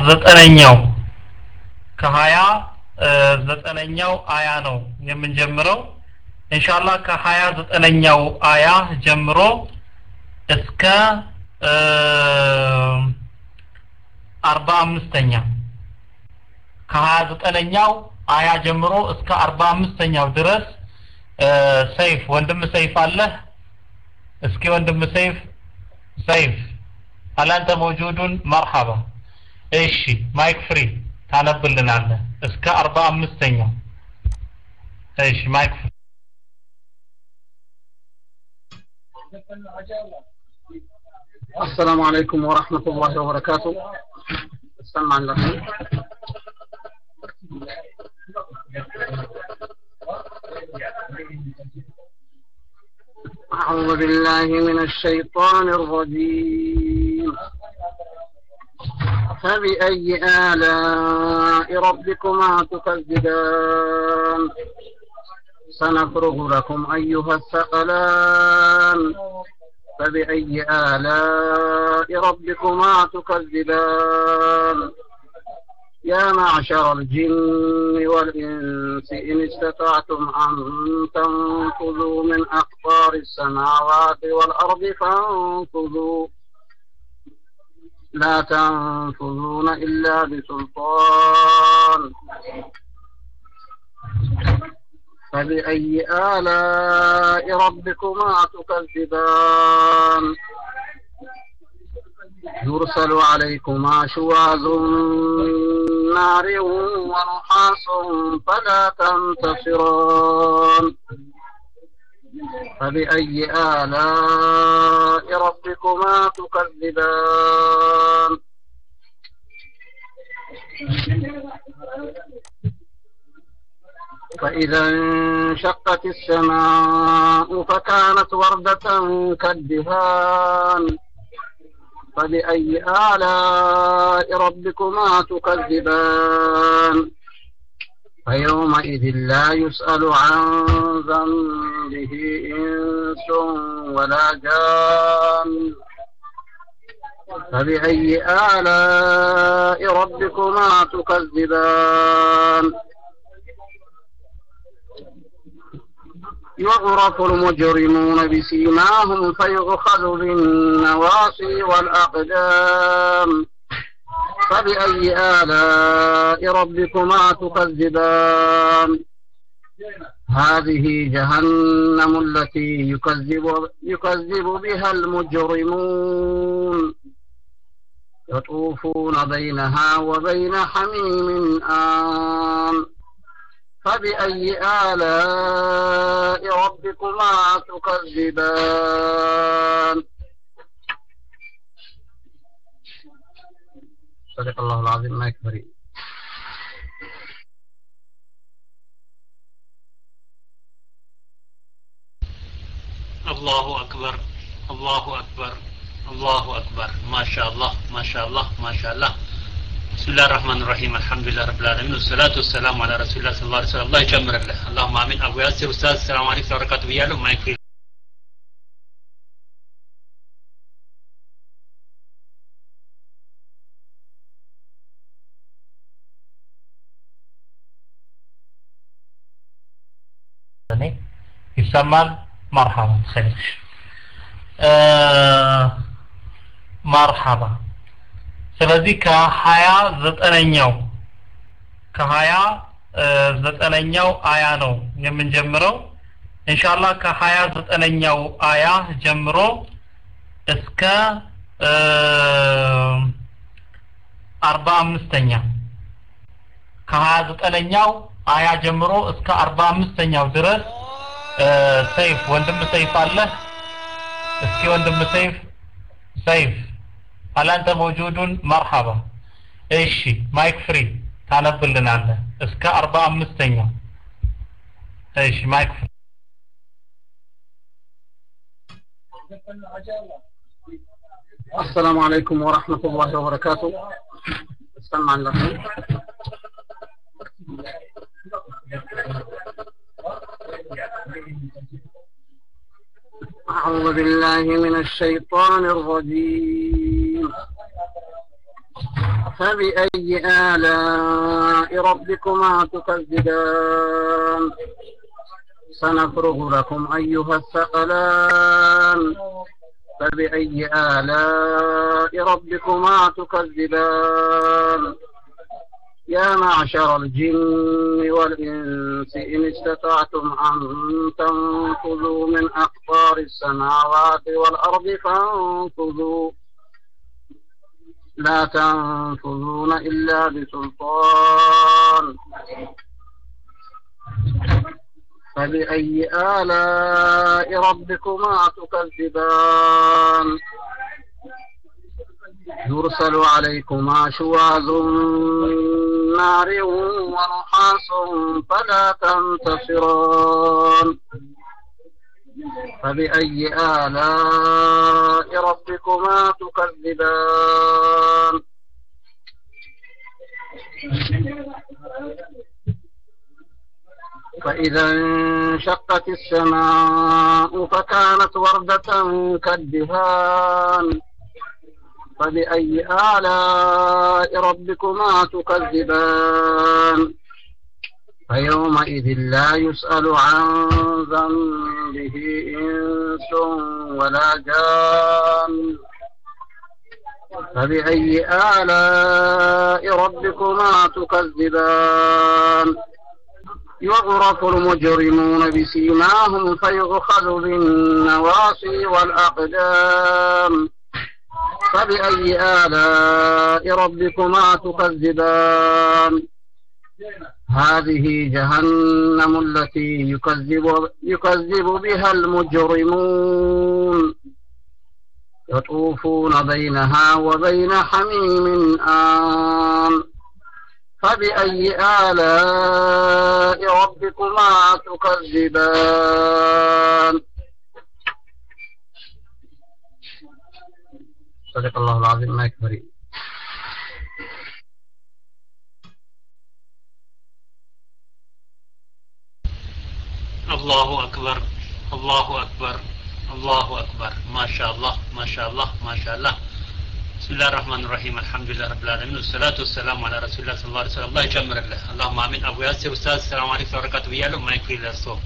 ዘጠነኛው ከሀያ ዘጠነኛው አያ ነው የምንጀምረው ኢንሻአላህ ከሀያ ዘጠነኛው አያ ጀምሮ እስከ አርባ አምስተኛ ከሀያ ዘጠነኛው አያ ጀምሮ እስከ አርባ አምስተኛው ድረስ ሰይፍ ወንድም ሰይፍ አለህ እስኪ ወንድም ሰይፍ ሰይፍ አላንተ መውጁዱን መርሐባ እሺ ማይክ ፍሪ ታነብልናለህ እስከ አርባ አምስተኛው እሺ ማይክ ፍሪ السلام عليكم ورحمة الله وبركاته استمع لكم أعوذ بالله من الشيطان الرجيم فبأي آلاء ربكما تكذبان سنفرغ لكم أيها الثقلان فبأي آلاء ربكما تكذبان يا معشر الجن والإنس إن استطعتم أن تنفذوا من أقطار السماوات والأرض فانفذوا لا تنفذون إلا بسلطان فبأي آلاء ربكما تكذبان يرسل عليكما شواظ من نار ونحاس فلا تنتصران فبأي آلاء ربكما تكذبان فإذا انشقت السماء فكانت وردة كالدهان فبأي آلاء ربكما تكذبان فيومئذ لا يسأل عن ذنبه إنس ولا جان فبأي آلاء ربكما تكذبان يعرف المجرمون بسيماهم فيؤخذ بالنواصي والأقدام فبأي آلاء ربكما تكذبان هذه جهنم التي يكذب يكذب بها المجرمون يطوفون بينها وبين حميم آن فبأي آلاء ربكما تكذبان صدق الله العظيم ما يكفرين الله أكبر الله أكبر الله أكبر ما شاء الله ما شاء الله ما شاء الله بسم الله الرحمن الرحيم الحمد لله رب العالمين والصلاة والسلام على رسول الله صلى الله عليه وسلم الله يجمر له اللهم آمين أبو ياسر أستاذ السلام عليكم ورحمة الله وبركاته بيالو ما يكفي ይሰማል መርሐባ ኸይር መርሐባ ስለዚህ ከሀያ ዘጠነኛው ከሀያ ዘጠነኛው አያ ነው የምንጀምረው ኢንሻአላህ ከሀያ ዘጠነኛው አያ ጀምሮ እስከ አርባ አምስተኛ ከሀያ ዘጠነኛው አያ ጀምሮ እስከ አርባ አምስተኛው ድረስ ሰይፍ ወንድም ሰይፍ አለህ እስኪ ወንድም ሰይፍ ሰይፍ አላንተ መውጁዱን መርሐባ እሺ ማይክ ፍሪ ታነብልናለህ እስከ አርባ አምስተኛው እሺ ማይክ ፍሪ السلام عليكم ورحمة الله وبركاته استمع لكم أعوذ بالله من الشيطان الرجيم فبأي آلاء ربكما تكذبان سنفرغ لكم أيها الثقلان فبأي آلاء ربكما تكذبان يا معشر الجن والإنس إن استطعتم أن تنفذوا من أقطار السماوات والأرض فانفذوا لا تنفذون إلا بسلطان فبأي آلاء ربكما تكذبان يرسل عليكما شواظ من نار ونحاس فلا تنتصران فبأي آلاء ربكما تكذبان فإذا انشقت السماء فكانت وردة كالدهان فبأي آلاء ربكما تكذبان فيومئذ لا يسأل عن ذنبه إنس ولا جان فبأي آلاء ربكما تكذبان يعرف المجرمون بسيماهم فيؤخذ بالنواصي والأقدام فبأي آلاء ربكما تكذبان هذه جهنم التي يكذب يكذب بها المجرمون يطوفون بينها وبين حميم آن فبأي آلاء ربكما تكذبان صدق الله العظيم ما يكفري الله أكبر الله أكبر الله أكبر ما شاء الله ما شاء الله ما شاء الله بسم الله الرحمن الرحيم الحمد لله رب العالمين والصلاة والسلام على رسول الله صلى الله عليه وسلم الله يجمر الله اللهم آمين أبو ياسر أستاذ السلام عليكم ورحمة الله وبركاته ما يكفي للصوم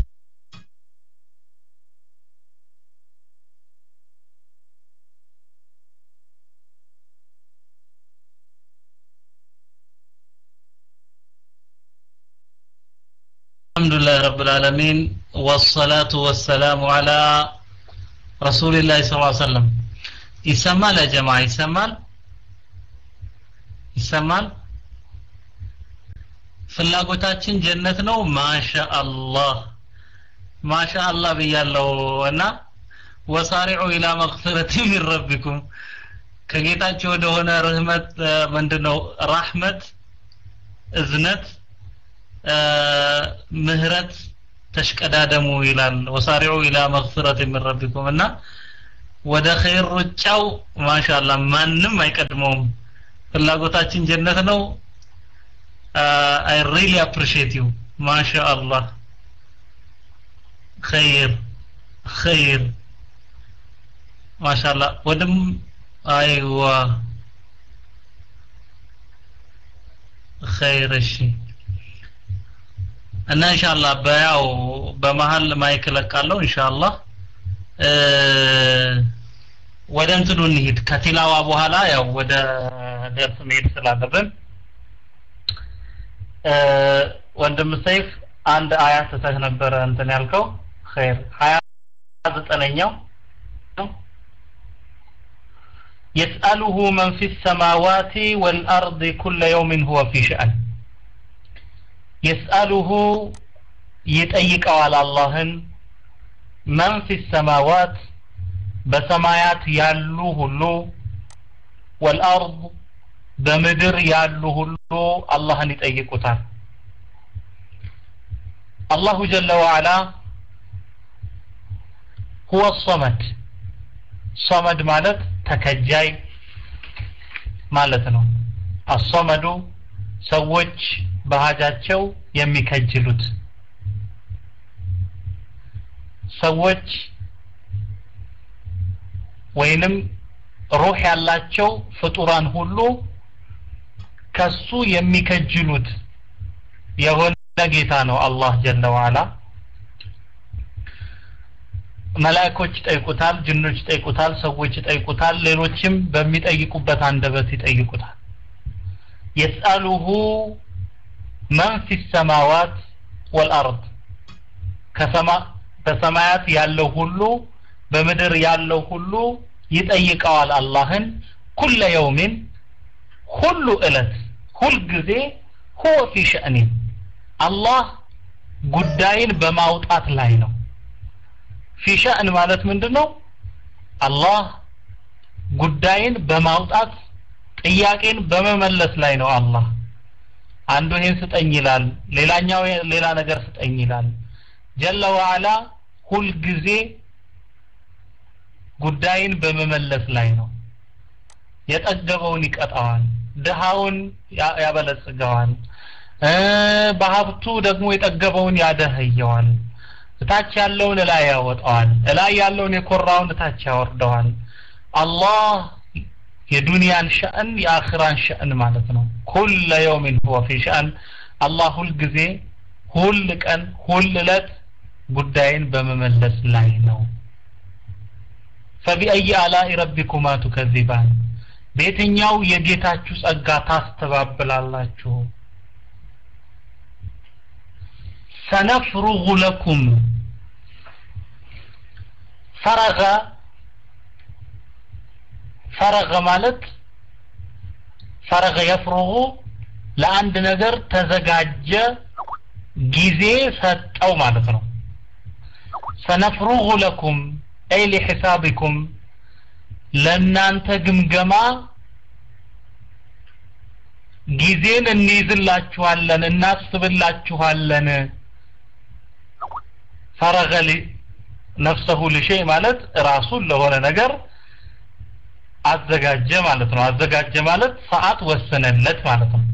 الحمد لله رب العالمين والصلاة والسلام على رسول الله صلى الله عليه وسلم ይሰማል ያ ጀማ ይሰማል ይሰማል ፍላጎታችን ጀነት ነው ማሻአላህ ማሻአላህ ብያለው እና ወሳሪዑ ኢላ መግፊረቲ ሚን ረቢኩም ከጌታቸው ወደሆነ ርህመት ምንድነው ራህመት እዝነት ምህረት ተሽቀዳደሙ ይላል ወሳሪዑ ኢላ መግፊረት ሚን ረቢኩም እና ወደ ኸይር ሩጫው ማሻአላ ማንም አይቀድመውም ፍላጎታችን ጀነት ነው አይ ሪሊ አፕሪሺየት ዩ ማሻአላ ኸይር ኸይር ማሻአላ ወደም አይዋ ኸይር እሺ እና ኢንሻአላህ በያው በመሃል ማይክ ለቃለሁ ኢንሻአላህ ወደ እንትኑ እንሂድ ከቲላዋ በኋላ ያው ወደ ደርስ መሄድ ስላለብን ወንድም ሰይፍ አንድ አያ ስተህ ነበረ እንትን ያልከው ኸይር ሀያ ዘጠነኛው يسأله من في السماوات والأرض كل يوم هو في شأن يسأله يتأيك على الله من في السماوات በሰማያት ያሉ ሁሉ ወልአርድ በምድር ያሉ ሁሉ አላህን ይጠይቁታል አላሁ ጀለ ወዓላ ሁወ ሶመድ ሶመድ ማለት ተከጃይ ማለት ነው አሶመዱ ሰዎች በሀጃቸው የሚከጅሉት ሰዎች ወይንም ሩህ ያላቸው ፍጡራን ሁሉ ከሱ የሚከጅሉት የሆነ ጌታ ነው አላህ ጀለ ወዓላ መላእኮች ይጠይቁታል ጅኖች ይጠይቁታል ሰዎች ይጠይቁታል ሌሎችም በሚጠይቁበት አንደበት ይጠይቁታል የስአሉሁ መን ፊ ሰማዋት ወልአርድ ከሰማ በሰማያት ያለው ሁሉ በምድር ያለው ሁሉ ይጠይቀዋል አላህን ኩለ የውሚን ሁሉ እለት ሁልጊዜ ሁወ ፊ ሸእኒን አላህ ጉዳይን በማውጣት ላይ ነው ፊ ሸእን ማለት ምንድን ነው አላህ ጉዳይን በማውጣት ጥያቄን በመመለስ ላይ ነው አላህ አንዱ ይሄን ስጠኝ ይላል ሌላኛው ሌላ ነገር ስጠኝ ይላል ጀለ ወዓላ ሁልጊዜ ጉዳይን በመመለስ ላይ ነው የጠገበውን ይቀጣዋል ድሃውን ያበለጽገዋል በሀብቱ ደግሞ የጠገበውን ያደህየዋል እታች ያለውን እላይ ያወጣዋል እላይ ያለውን የኮራውን እታች ያወርደዋል አላህ የዱንያን ሸእን የአኽራን ሸእን ማለት ነው ኩለ የውሚን ሁወ ፊ ሸእን አላህ ሁል ጊዜ ሁል ቀን ሁል እለት ጉዳይን በመመለስ ላይ ነው ፈቢአይ አላኢ ረቢኩማ ቱከዚባን በየትኛው የጌታችሁ ጸጋ ታስተባብላላችሁ ሰነፍሩጉ ለኩም ፈረገ ፈረገ ማለት ፈረገ የፍሩጉ ለአንድ ነገር ተዘጋጀ ጊዜ ሰጠው ማለት ነው ሰነፍሩጉ ለኩም አይ ሊሒሳቢኩም ለእናንተ ግምገማ ጊዜን እንይዝላችኋለን እናስብላችኋለን ፈረገ ነፍሰሁ ልሸይ ማለት ራሱን ለሆነ ነገር አዘጋጀ ማለት ነው አዘጋጀ ማለት ሰዓት ወሰነለት ማለት ነው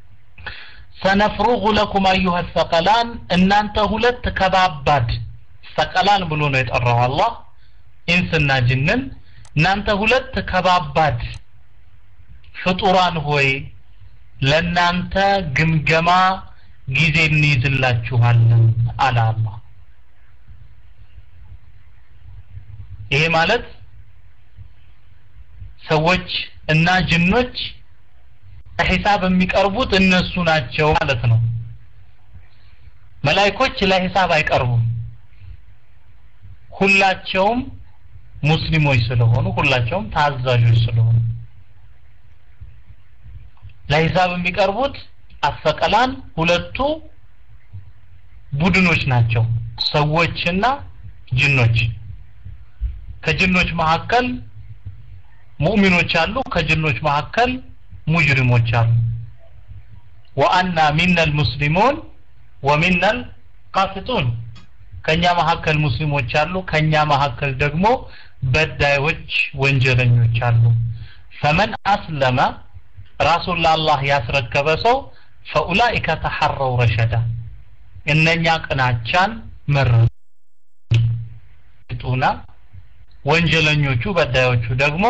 ሰነፍሩጉ ለኩም አዩሃ ሰቀላን እናንተ ሁለት ከባባድ ሰቀላን ብሎ ነው የጠራው አላህ ኢንስና ጅንን እናንተ ሁለት ከባባድ ፍጡራን ሆይ ለእናንተ ግምገማ ጊዜ እንይዝላችኋለን አለ አላህ ይሄ ማለት ሰዎች እና ጅኖች ለሂሳብ የሚቀርቡት እነሱ ናቸው ማለት ነው መላይኮች ለሂሳብ አይቀርቡም ሁላቸውም ሙስሊሞች ስለሆኑ ሁላቸውም ታዛዦች ስለሆኑ ለሂሳብ የሚቀርቡት አሰቀላን ሁለቱ ቡድኖች ናቸው ሰዎችና ጅኖች ከጅኖች መካከል ሙእሚኖች አሉ ከጅኖች መካከል ሙጅሪሞች አሉ ወአና ሚነል ሙስሊሙን ወሚነል ቃሲጡን ከኛ መካከል ሙስሊሞች አሉ ከኛ መካከል ደግሞ በዳዮች ወንጀለኞች አሉ ፈመን አስለመ ራሱን ለአላህ ያስረከበ ሰው ፈኡላኢከ ተሐረው ረሸዳ እነኛ ቅናቻን መረጡና ወንጀለኞቹ በዳዮቹ ደግሞ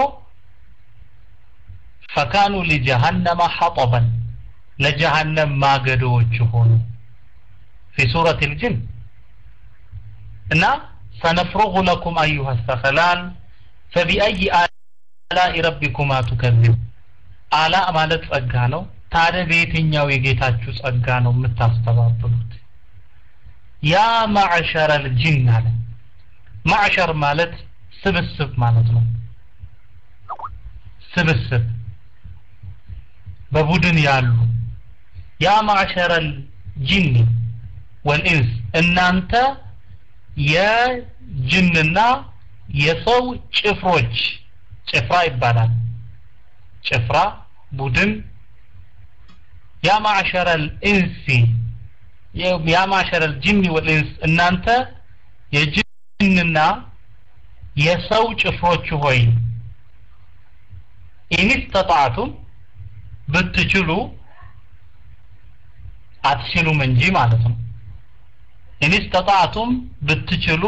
ፈካኑ ሊጀሃነመ ሐጠበን ለጀሃነም ማገዶዎች ሆኑ ፊ ሱረት ልጅን እና ሰነፍሩጉ ለኩም አዩሃ ሰኸላን ፈቢአይ አላኢ ረቢኩማ ቱከዚብ አላ ማለት ጸጋ ነው ታዲያ በየትኛው የጌታችሁ ጸጋ ነው የምታስተባብሉት ያ ማዕሸረ ልጅን አለ ማዕሸር ማለት ስብስብ ማለት ነው ስብስብ በቡድን ያሉ ያ ማዕሸረ ጂኒ ወልኢንስ እናንተ የጅንና የሰው ጭፍሮች ጭፍራ ይባላል ጭፍራ ቡድን ያ ማዕሸረ ልኢንሲ ያ ማዕሸረ ልጅኒ ወልኢንስ እናንተ የጅንና የሰው ጭፍሮች ሆይ ኢንስተጣዕቱም ብትችሉ አትችሉም እንጂ ማለት ነው ኢንስተጣዕቱም ብትችሉ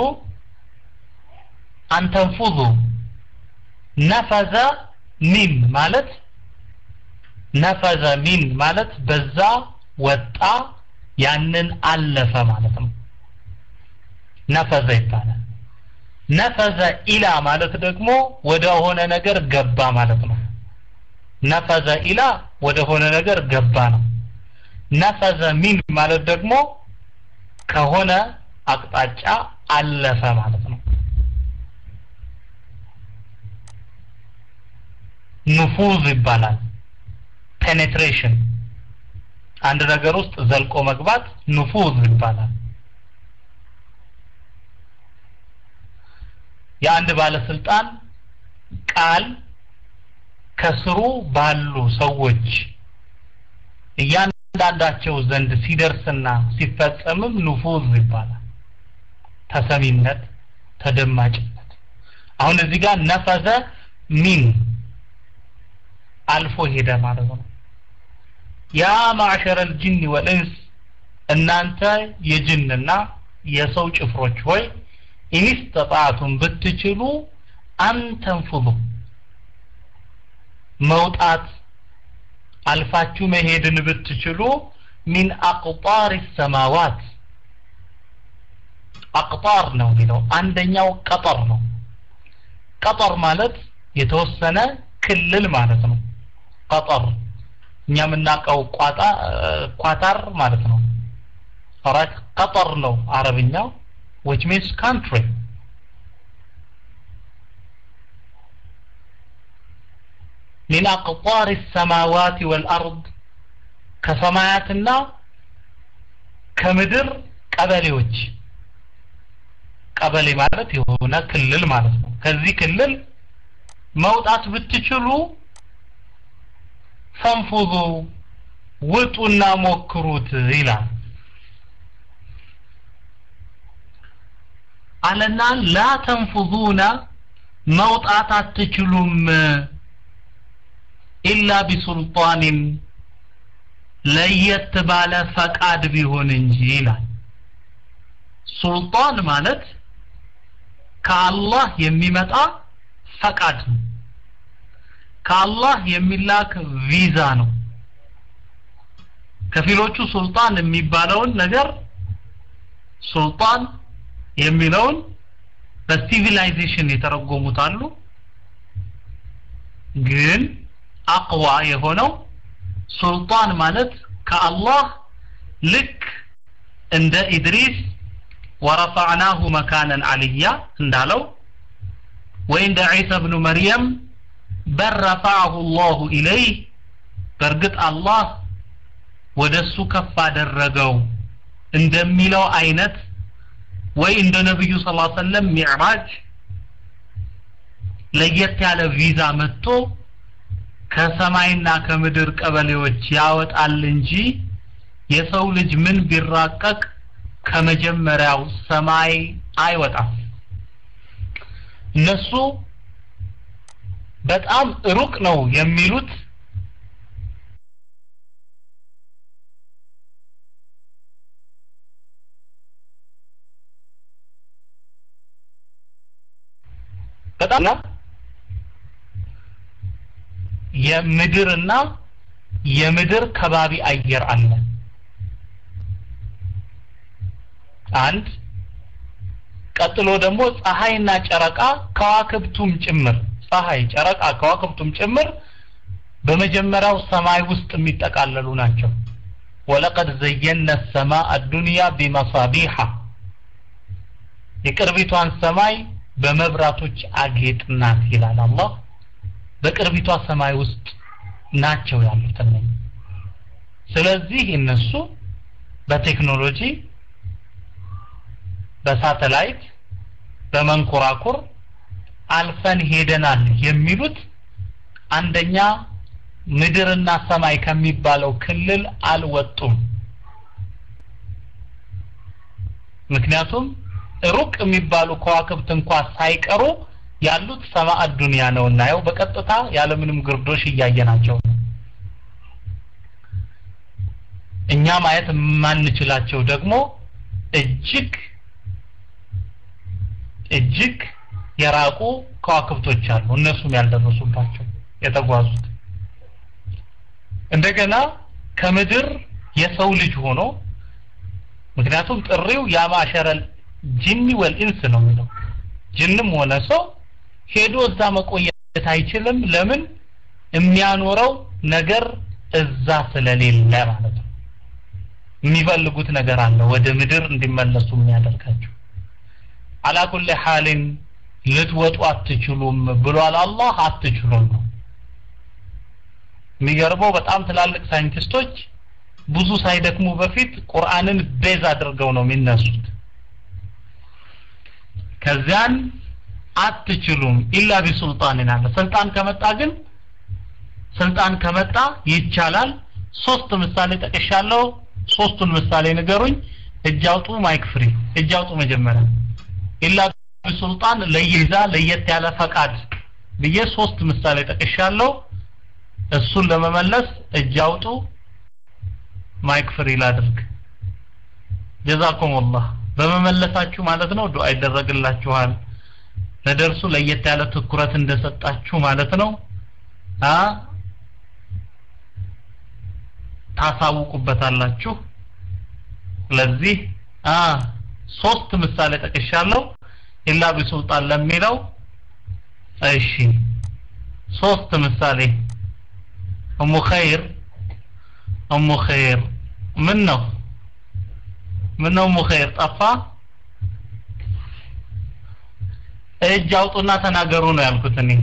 አንተንፉዙ ነፈዘ ሚም ማለት ነፈዘ ሚን ማለት በዛ ወጣ ያንን አለፈ ማለት ነው ነፈዘ ይባላል ነፈዘ ኢላ ማለት ደግሞ ወደ ሆነ ነገር ገባ ማለት ነው ነፈዘ ኢላ ወደ ሆነ ነገር ገባ ነው ነፈዘ ሚን ማለት ደግሞ ከሆነ አቅጣጫ አለፈ ማለት ነው ኑፉዝ ይባላል ፔኔትሬሽን አንድ ነገር ውስጥ ዘልቆ መግባት ኑፉዝ ይባላል የአንድ ባለስልጣን ቃል ከስሩ ባሉ ሰዎች እያንዳንዳቸው ዘንድ ሲደርስና ሲፈጸምም ኑፉዝ ይባላል ተሰሚነት ተደማጭነት አሁን እዚህ ጋር ነፈዘ ሚን አልፎ ሄደ ማለት ነው ያ ማዕሸረ ልጅን ወልእንስ እናንተ የጅንና የሰው ጭፍሮች ሆይ ኢንስተጣዕቱም ብትችሉ አንተንፉዙ መውጣት አልፋችሁ መሄድን ብትችሉ ሚን አቅጣር ሰማዋት አቅጣር ነው የሚለው አንደኛው ቀጠር ነው ቀጠር ማለት የተወሰነ ክልል ማለት ነው ቀጠር እኛ የምናውቀው ቋጣ ኳታር ማለት ነው ኦራይት ቀጠር ነው አረብኛው which means country من أقطار السماوات والأرض ከሰማያትና ከምድር ቀበሌዎች ቀበሌ ማለት የሆነ ክልል ማለት ነው ከዚህ ክልል መውጣት ብትችሉ ፈንፉዙ ውጡና ሞክሩት ይላል አለና ላ ተንፉዙነ መውጣት አትችሉም ኢላ ቢሱልጣንን ለየት ባለ ፈቃድ ቢሆን እንጂ ይላል ሱልጣን ማለት ከአላህ የሚመጣ ፈቃድ ነው ከአላህ የሚላክ ቪዛ ነው ከፊሎቹ ሱልጣን የሚባለውን ነገር ሱልጣን የሚለውን በሲቪላይዜሽን የተረጎሙት አሉ ግን አቅዋ የሆነው ሱልጣን ማለት ከአላህ ልክ እንደ ኢድሪስ ወረፈዕናሁ መካነን አልያ እንዳለው ወይ እንደ ዒሳ ብኑ መርየም በል ረፈዐሁ ላሁ ኢለይህ በእርግጥ አላህ ወደ እሱ ከፍ አደረገው እንደሚለው አይነት ወይ እንደ ነብዩ ስ ሰለም ሚዕራጅ ለየት ያለ ቪዛ መጥቶ ከሰማይና ከምድር ቀበሌዎች ያወጣል እንጂ የሰው ልጅ ምን ቢራቀቅ ከመጀመሪያው ሰማይ አይወጣም እነሱ በጣም ሩቅ ነው የሚሉት በጣም የምድርና የምድር ከባቢ አየር አለ አንድ ቀጥሎ ደግሞ ፀሐይና ጨረቃ ከዋክብቱም ጭምር ፀሐይ ጨረቃ ከዋክብቱም ጭምር በመጀመሪያው ሰማይ ውስጥ የሚጠቃለሉ ናቸው ወለቀድ ዘየነ ሰማء الدنيا بمصابيح የቅርቢቷን ሰማይ በመብራቶች አጌጥናት ይላል አላህ በቅርቢቷ ሰማይ ውስጥ ናቸው ያሉት እነኚህ ስለዚህ እነሱ በቴክኖሎጂ በሳተላይት በመንኮራኩር አልፈን ሄደናል የሚሉት አንደኛ ምድርና ሰማይ ከሚባለው ክልል አልወጡም ምክንያቱም ሩቅ የሚባሉ ከዋክብት እንኳ ሳይቀሩ ያሉት ሰማዕ ዱንያ ነው እናየው በቀጥታ ያለምንም ግርዶሽ እያየናቸው ነው እኛ ማየት የማንችላቸው ደግሞ እጅግ እጅግ የራቁ ከዋክብቶች አሉ እነሱም ያልደረሱባቸው የተጓዙት እንደገና ከምድር የሰው ልጅ ሆኖ ምክንያቱም ጥሪው ያማሸረል ጂኒ ወልኢንስ ነው የሚለው ጅንም ሆነ ሰው ሄዶ እዛ መቆየት አይችልም ለምን የሚያኖረው ነገር እዛ ስለሌለ ማለት ነው የሚፈልጉት ነገር አለ ወደ ምድር እንዲመለሱ የሚያደርጋቸው አላኩል ሐሊን ልትወጡ አትችሉም ብሏል አላህ አትችሉም ነው የሚገርመው በጣም ትላልቅ ሳይንቲስቶች ብዙ ሳይደክሙ በፊት ቁርአንን ቤዝ አድርገው ነው የሚነሱት ከዚያን አትችሉም ኢላ ቢሱልጣንን አለ ስልጣን ከመጣ ግን ስልጣን ከመጣ ይቻላል ሶስት ምሳሌ ጠቅሻለሁ ሶስቱን ምሳሌ ንገሩኝ እጅ አውጡ ማይክ ፍሪ እጅ አውጡ መጀመሪያ ኢላ ቢሱልጣን ለይዛ ለየት ያለ ፈቃድ ብዬ ሶስት ምሳሌ ጠቅሻለሁ እሱን ለመመለስ እጅ አውጡ ማይክ ፍሪ ላድርግ ጀዛኩም አላህ በመመለሳችሁ ማለት ነው ዱዓ ይደረግላችኋል ለደርሱ ለየት ያለ ትኩረት እንደሰጣችሁ ማለት ነው አ ታሳውቁበታላችሁ ስለዚህ አ ሶስት ምሳሌ ጠቅሻለሁ ኢላ ቢሱልጣን ለሚለው እሺ ሶስት ምሳሌ እሙ ኸይር እሙ ኸይር ምን ነው ምን ነው እሙ ኸይር ጠፋ እጅ አውጡና ተናገሩ ነው ያልኩት እኔ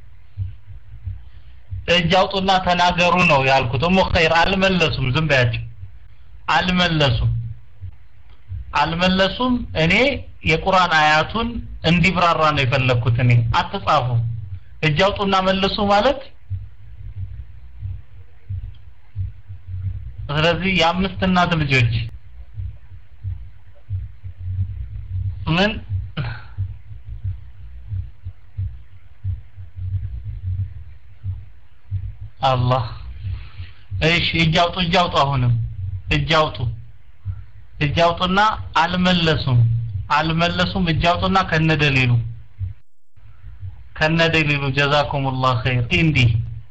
እጅ አውጡና ተናገሩ ነው ያልኩት እሙ ኸይር አልመለሱም ዝም በያቸው አልመለሱም አልመለሱም እኔ የቁርአን አያቱን እንዲብራራ ነው የፈለግኩት እኔ አትጻፉ እጅ አውጡና መልሱ ማለት ስለዚህ የአምስት እናት ልጆች ምን አላህ እሺ እጅ አውጡ እጅ አውጡ አሁንም እጅ አውጡ እጅ አውጡና አልመለሱም አልመለሱም እጅ አውጡና ከነደሊሉ ከነደሊሉ ጀዛኩሙላህ ኸይር እንዲህ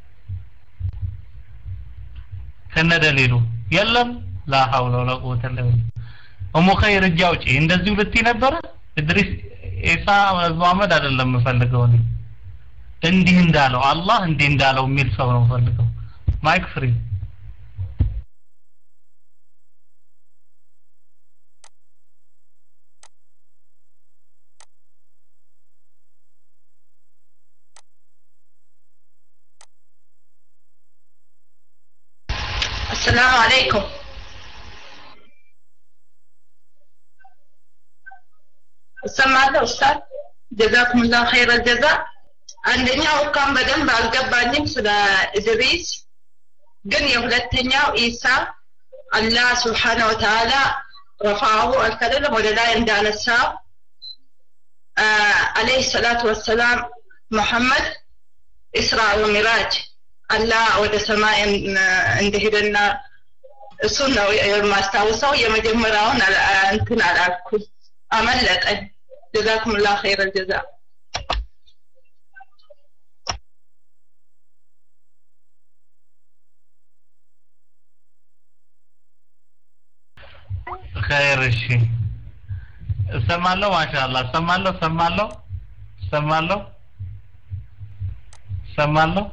ከነደሊሉ የለም ላ ሐውለ ወላ ቁወተ ኢላ ቢላህ እሙ ኸይር እጅ አውጪ እንደዚሁ ልትይ ነበረ እድሪስ ኢሳ መሐመድ አይደለም የምፈልገው እኔ እንዲህ እንዳለው አላህ እንዲህ እንዳለው የሚል ሰው ነው የምፈልገው ማይክ ፍሪ السلام عليكم እሰማለሁ ኡስታዝ ጀዛኩሙላህ ኸይረ ጀዛ አንደኛው እንኳን በደንብ አልገባኝም ስለ ኢድሪስ ግን የሁለተኛው ኢሳ አላህ ስብሓነ ወተዓላ ረፋሁ አልከለለም ወደ ላይ እንዳነሳው አለይሂ ሰላቱ ወሰላም መሐመድ ኢስራ ወሚራጅ አላህ ወደ ሰማይ እንደሄደና እሱን ነው የማስታውሰው የመጀመሪያውን እንትን አላልኩም አመለጠኝ ጀዛኩሙላህ ኸይረ ጀዛ ኸይር እሺ እሰማለሁ ማሻአላህ እሰማለሁ እሰማለሁ እሰማለሁ እሰማለሁ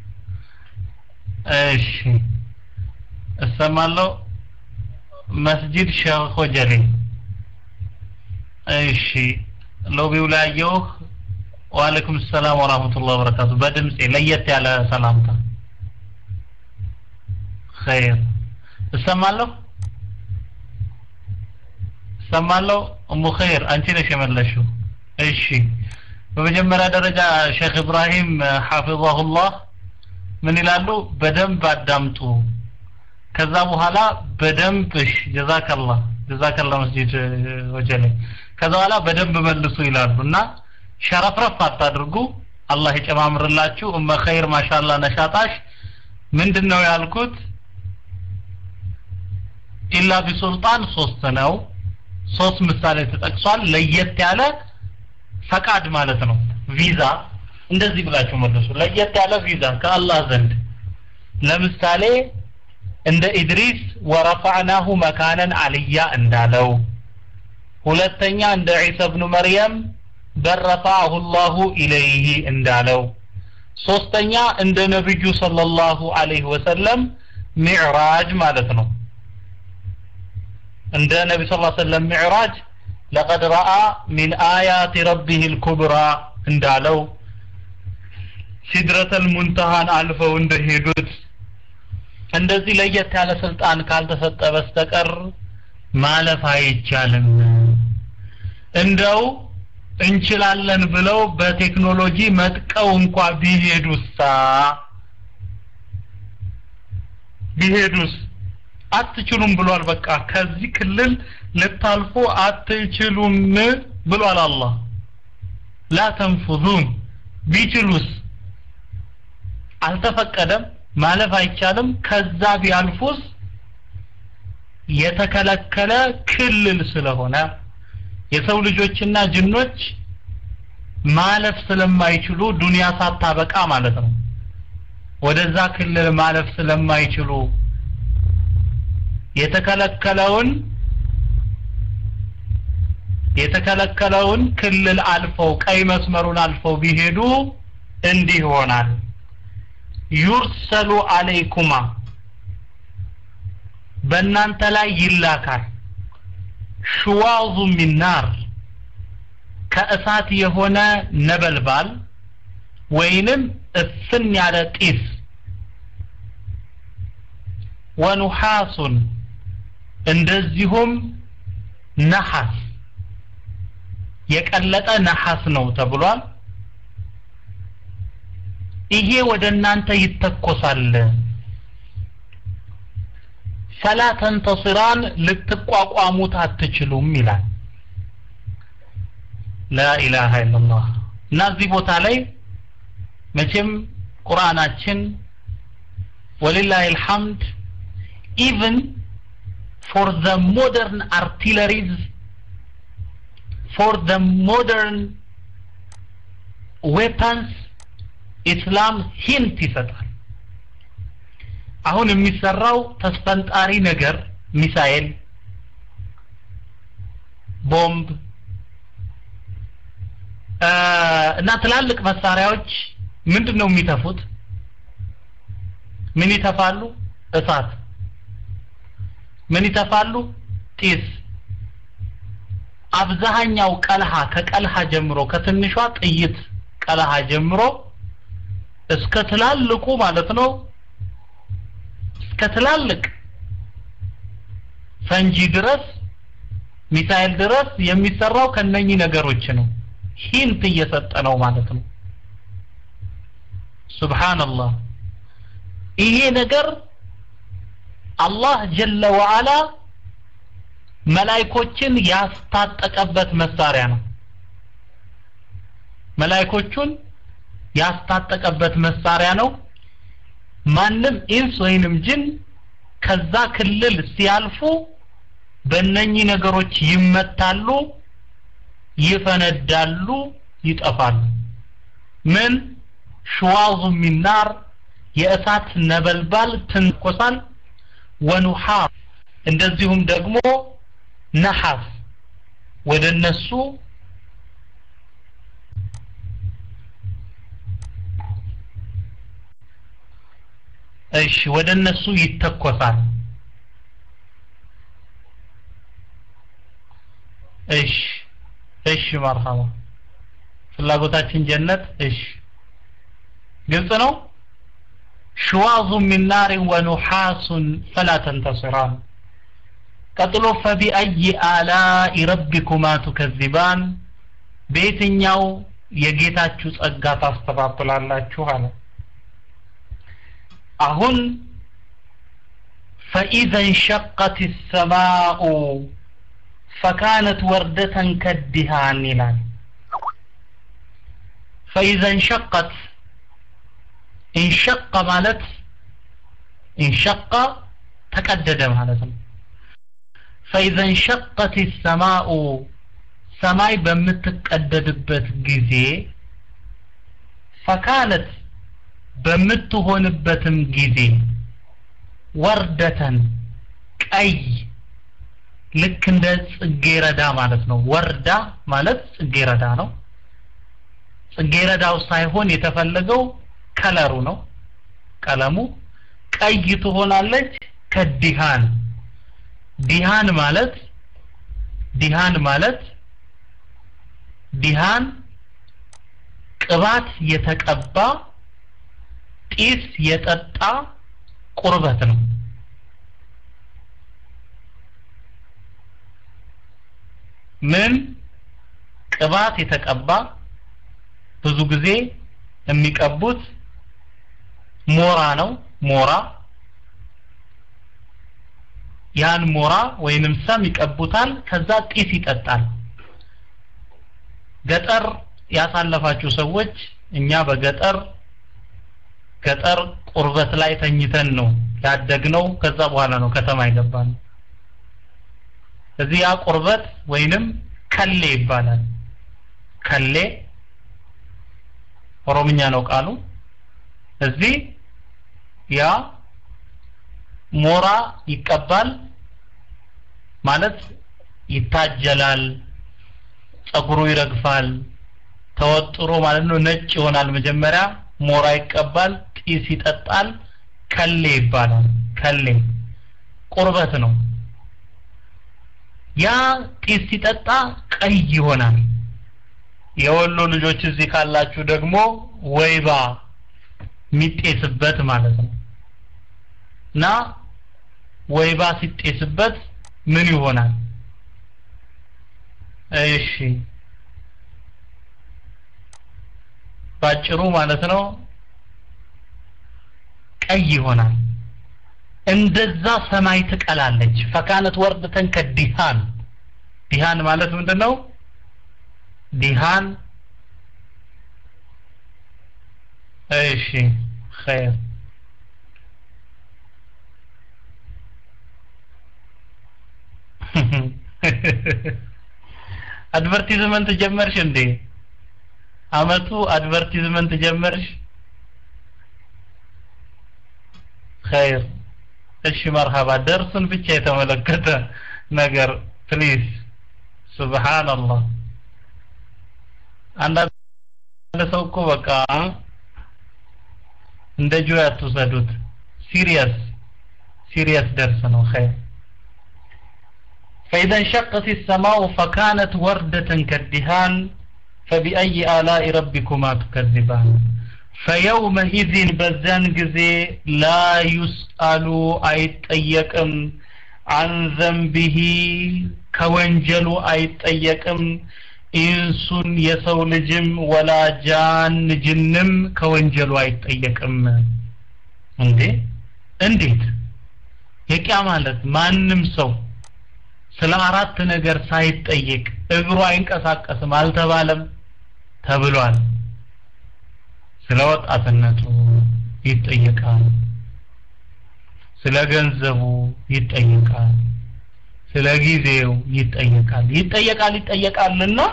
እሺ እሰማለሁ መስጂድ ሼህ ሆጀሌ እሺ ሎቢው ላይ አየሁህ ወአለይኩም ሰላም ወራህመቱላሂ ወበረካቱ በድምጼ ለየት ያለ ሰላምታ ኸይር እሰማለሁ እሰማለሁ እሙ ኸይር አንቺ ነሽ የመለሽው እሺ በመጀመሪያ ደረጃ ሼክ ኢብራሂም ሐፊظሁላህ ምን ይላሉ በደንብ አዳምጡ ከዛ በኋላ በደንብ እሺ ጀዛከላህ ጀዛከላህ መስጂድ ወጀሌ ከዛ በኋላ በደንብ መልሱ ይላሉ እና ሸረፍረፍ አታድርጉ አላህ ይጨማምርላችሁ እመ ኸይር ማሻላ ነሻጣሽ ምንድነው ያልኩት ኢላ ቢሱልጣን ሶስት ነው ሶስት ምሳሌ ተጠቅሷል ለየት ያለ ፈቃድ ማለት ነው ቪዛ እንደዚህ ብላችሁ መልሱ ለየት ያለ ቪዛ ከአላህ ዘንድ ለምሳሌ እንደ ኢድሪስ ወረፋዕናሁ መካነን አልያ እንዳለው ሁለተኛ እንደ ዒሳ ብኑ መርየም በረፋሁ ላሁ ኢለይህ እንዳለው ሶስተኛ እንደ ነብዩ ሰለላሁ ዐለይሂ ወሰለም ሚዕራጅ ማለት ነው እንደ ነቢ ስ ሰለም ሚዕራጅ ለቀድ ረአ ሚን አያት ረቢህ ልኩብራ እንዳለው ሲድረተል ሙንተሃን አልፈው እንደሄዱት እንደዚህ ለየት ያለ ስልጣን ካልተሰጠ በስተቀር ማለፍ አይቻልም እንደው እንችላለን ብለው በቴክኖሎጂ መጥቀው እንኳ ቢሄዱሳ ቢሄዱስ አትችሉም ብሏል በቃ ከዚህ ክልል ልታልፉ አትችሉም ብሏል አላህ ላ ተንፉዙን ቢችሉስ አልተፈቀደም ማለፍ አይቻልም ከዛ ቢያልፉስ የተከለከለ ክልል ስለሆነ የሰው ልጆችና ጅኖች ማለፍ ስለማይችሉ ዱንያ ሳታበቃ ማለት ነው ወደዛ ክልል ማለፍ ስለማይችሉ የተከለከለውን የተከለከለውን ክልል አልፈው ቀይ መስመሩን አልፈው ቢሄዱ እንዲህ ይሆናል ዩርሰሉ አለይኩማ በእናንተ ላይ ይላካል ሽዋዙ ሚናር ከእሳት የሆነ ነበልባል ወይንም እፍን ያለ ጢስ ወኑሐሱን እንደዚሁም ነሐስ የቀለጠ ነሐስ ነው ተብሏል ይሄ ወደ እናንተ ይተኮሳል ፈላ ተንተስራን ልትቋቋሙት አትችሉም ይላል ላኢላሃ ኢላላህ እና እዚህ ቦታ ላይ መቼም ቁርአናችን ወሊላሂ አልሐምድ ኢቭን ፎር ዘ ሞደርን አርቲለሪዝ ፎር ዘ ሞደርን ዌፐንስ ኢስላም ሂንት ይሰጣል አሁን የሚሰራው ተስፈንጣሪ ነገር ሚሳኤል ቦምብ እና ትላልቅ መሳሪያዎች ምንድን ነው የሚተፉት ምን ይተፋሉ እሳት ምን ይተፋሉ ጢስ አብዛኛው ቀልሃ ከቀልሃ ጀምሮ ከትንሿ ጥይት ቀልሃ ጀምሮ እስከ ትላልቁ ማለት ነው እስከ ትላልቅ ፈንጂ ድረስ ሚሳኤል ድረስ የሚሰራው ከነኚህ ነገሮች ነው ሂንት እየሰጠ ነው ማለት ነው ሱብሃንአላህ ይሄ ነገር አላህ ጀለ ወዓላ መላይኮችን ያስታጠቀበት መሳሪያ ነው መላይኮቹን ያስታጠቀበት መሳሪያ ነው ማንም ኢንስ ወይንም ጅን ከዛ ክልል ሲያልፉ በእነኚህ ነገሮች ይመታሉ ይፈነዳሉ ይጠፋሉ ምን ሽዋዙ ሚናር የእሳት ነበልባል ትንኮሳል ወኑሃር እንደዚሁም ደግሞ ነሐስ ወደ እነሱ እሺ ወደ እነሱ ይተኮሳል እሺ እሺ መርሐባ ፍላጎታችን ጀነት እሺ ግልጽ ነው ሽዋዙ ሚን ናር ወኑሐሱን ፈላ ተንተስራን ቀጥሎ ፈቢአይ አላኢ ረቢኩማ ቱከዚባን በየትኛው የጌታችሁ ጸጋ ታስተባብላላችሁ አለ አሁን ፈኢዘ እንሸቀት ሰማኡ ፈካነት ወርደተን ከዲሃን ይላል ፈኢዘ እንሸቀት እንሸቀ ማለት እንሸቀ ተቀደደ ማለት ነው ፈኢዘ እንሸቀት ሰማኡ ሰማይ በምትቀደድበት ጊዜ ፈካነት በምትሆንበትም ጊዜ ወርደተን ቀይ ልክ እንደ ጽጌረዳ ማለት ነው ወርዳ ማለት ጽጌረዳ ነው ጽጌረዳው ሳይሆን የተፈለገው ከለሩ ነው ቀለሙ ቀይ ትሆናለች ከዲሃን ዲሃን ማለት ዲሃን ማለት ዲሃን ቅባት የተቀባ ጢስ የጠጣ ቁርበት ነው ምን ቅባት የተቀባ ብዙ ጊዜ የሚቀቡት ሞራ ነው ሞራ ያን ሞራ ወይንም ሰም ይቀቡታል ከዛ ጢስ ይጠጣል ገጠር ያሳለፋችሁ ሰዎች እኛ በገጠር ገጠር ቁርበት ላይ ተኝተን ነው ያደግነው ከዛ በኋላ ነው ከተማ ይገባል እዚህ ያ ቁርበት ወይንም ከሌ ይባላል ከሌ ኦሮምኛ ነው ቃሉ እዚህ ያ ሞራ ይቀባል ማለት ይታጀላል ጸጉሩ ይረግፋል ተወጥሮ ማለት ነው ነጭ ይሆናል መጀመሪያ ሞራ ይቀባል ጢስ ይጠጣል ከሌ ይባላል ከሌ ቁርበት ነው ያ ጢስ ሲጠጣ ቀይ ይሆናል የወሎ ልጆች እዚህ ካላችሁ ደግሞ ወይባ የሚጤስበት ማለት ነው እና ወይባ ሲጤስበት ምን ይሆናል እሺ ባጭሩ ማለት ነው ቀይ ይሆናል እንደዛ ሰማይ ትቀላለች ፈካነት ወርድተን ከዲሃን ዲሃን ማለት ምንድነው ዲሃን እሺ خير አድቨርቲዝመንት ጀመርሽ እንዴ አመቱ አድቨርቲዝመንት ጀመርሽ خير እሺ መርሃባ ደርሱን ብቻ የተመለከተ ነገር ፕሊዝ ሱብሃንአላህ አንዳንድ ሰው እኮ በቃ እንደ ጆ አትውሰዱት ሲሪየስ ሲሪየስ ደርስ ነው خير فإذا انشقت السماء فكانت وردة كالدهان فبأي آلاء ربكما تكذبان فيومئذ بزان جزي لا يسأل أيتأيكم عن ذنبه كونجل أيتأيكم ኢንሱን የሰው ልጅም ወላ ጃን ጅንም ከወንጀሉ አይጠየቅም እንዴ እንዴት የቂያ ማለት ማንም ሰው ስለ አራት ነገር ሳይጠየቅ እግሩ አይንቀሳቀስም አልተባለም ተብሏል ስለ ወጣትነቱ ይጠየቃል ስለ ገንዘቡ ይጠየቃል ስለ ጊዜው ይጠየቃል ይጠየቃል ይጠየቃልና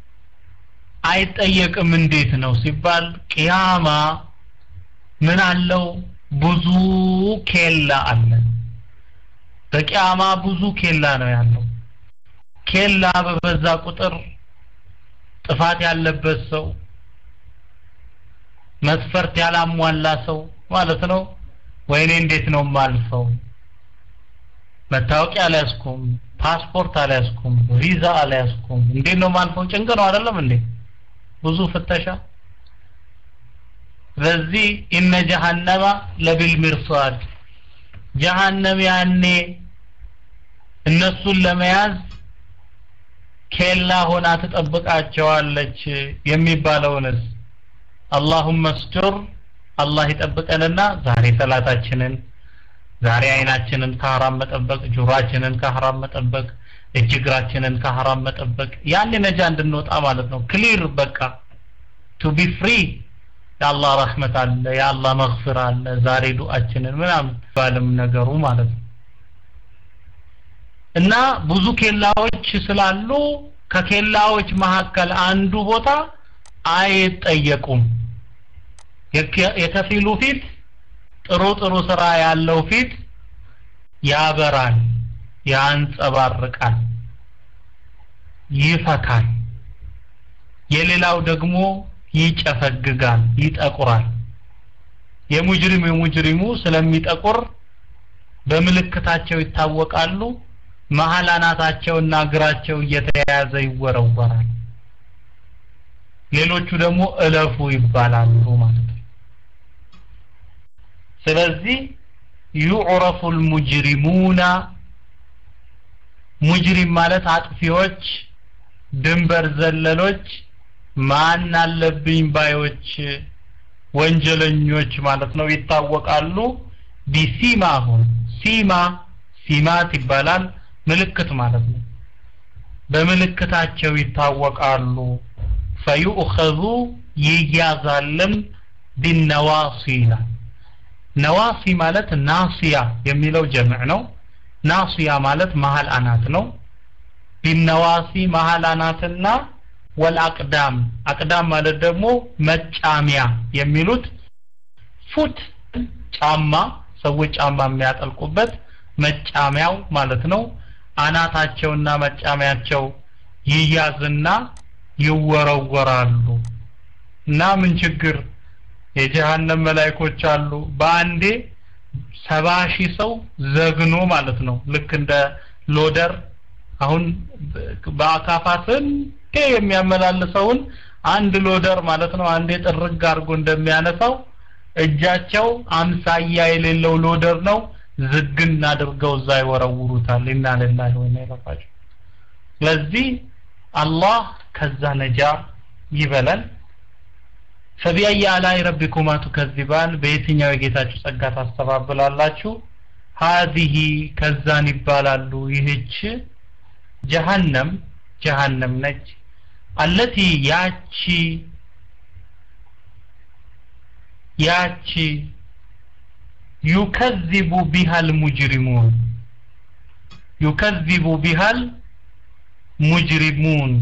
አይጠየቅም እንዴት ነው ሲባል ቅያማ ምን አለው ብዙ ኬላ አለ በቅያማ ብዙ ኬላ ነው ያለው ኬላ በበዛ ቁጥር ጥፋት ያለበት ሰው መስፈርት ያላሟላ ሰው ማለት ነው ወይኔ እንዴት ነው ማልፈው መታወቂያ አልያዝኩም ፓስፖርት አልያዝኩም ቪዛ አልያዝኩም እንዴት ነው ማልፈው ጭንቅ ነው አይደለም እንዴ ብዙ ፍተሻ ስለዚህ ኢነ ጀሃነማ ለቢል ሚርሷድ ጀሃነም ያኔ እነሱን ለመያዝ ኬላ ሆና ትጠብቃቸዋለች የሚባለውንስ አላሁመ ስቱር አላህ ይጠብቀንና ዛሬ ሰላታችንን ዛሬ አይናችንን ከሐራም መጠበቅ ጆሮአችንን ከሐራም መጠበቅ እጅ እግራችንን ከሐራም መጠበቅ ያን ነጃ እንድንወጣ ማለት ነው ክሊር በቃ ቱ ቢ ፍሪ የአላህ ረህመት አለ የአላህ መግፍር አለ ዛሬ ዱአችንን ምናምን ባልም ነገሩ ማለት ነው እና ብዙ ኬላዎች ስላሉ ከኬላዎች መካከል አንዱ ቦታ አይጠየቁም የከፊሉ ፊት ጥሩ ጥሩ ስራ ያለው ፊት ያበራል ያንጸባርቃል ይፈካል የሌላው ደግሞ ይጨፈግጋል ይጠቁራል የሙጅሪም የሙጅሪሙ ስለሚጠቁር በምልክታቸው ይታወቃሉ መሀል አናታቸውና እግራቸው እየተያያዘ ይወረወራል ሌሎቹ ደግሞ እለፉ ይባላሉ ማለት ነው ስለዚህ ዩዕረፉ ልሙጅሪሙና ሙጅሪም ማለት አጥፊዎች ድንበር ዘለሎች ማን አለብኝ ባዮች ወንጀለኞች ማለት ነው ይታወቃሉ ቢሲማሁም ሲማ ሲማት ይባላል ምልክት ማለት ነው በምልክታቸው ይታወቃሉ ፈዩእኸዙ ይያዛልም ቢነዋሲ ይላል ነዋሲ ማለት ናሲያ የሚለው ጀምዕ ነው ናሲያ ማለት መሀል አናት ነው ቢነዋሲ መሀል አናትና ወልአቅዳም አቅዳም ማለት ደግሞ መጫሚያ የሚሉት ፉት ጫማ ሰዎች ጫማ የሚያጠልቁበት መጫሚያው ማለት ነው አናታቸውና መጫሚያቸው ይያዝና ይወረወራሉ እና ምን ችግር የጀሃነም መላይኮች አሉ በአንዴ ሰባ ሺህ ሰው ዘግኖ ማለት ነው ልክ እንደ ሎደር አሁን በአካፋ ስንቴ የሚያመላልሰውን አንድ ሎደር ማለት ነው አንዴ ጥርግ አድርጎ እንደሚያነሳው እጃቸው አምሳያ የሌለው ሎደር ነው ዝግን አድርገው እዛ ይወረውሩታል ኢና lillahi ወኢና ኢለይሂ ራጂዑን ስለዚህ አላህ ከዛ ነጃ ይበለን ፈቢአይ አላይ ረቢኩማ ቱከዚባን በየትኛው የጌታችሁ ጸጋ ታስተባብላላችሁ ሀዚህ ከዛን ይባላሉ ይህች ጀሃነም ጀሃነም ነች አለቲ ያቺ ያቺ ዩከዚቡ ቢሃል ሙጅሪሙን ዩከዚቡ ቢሃል ሙጅሪሙን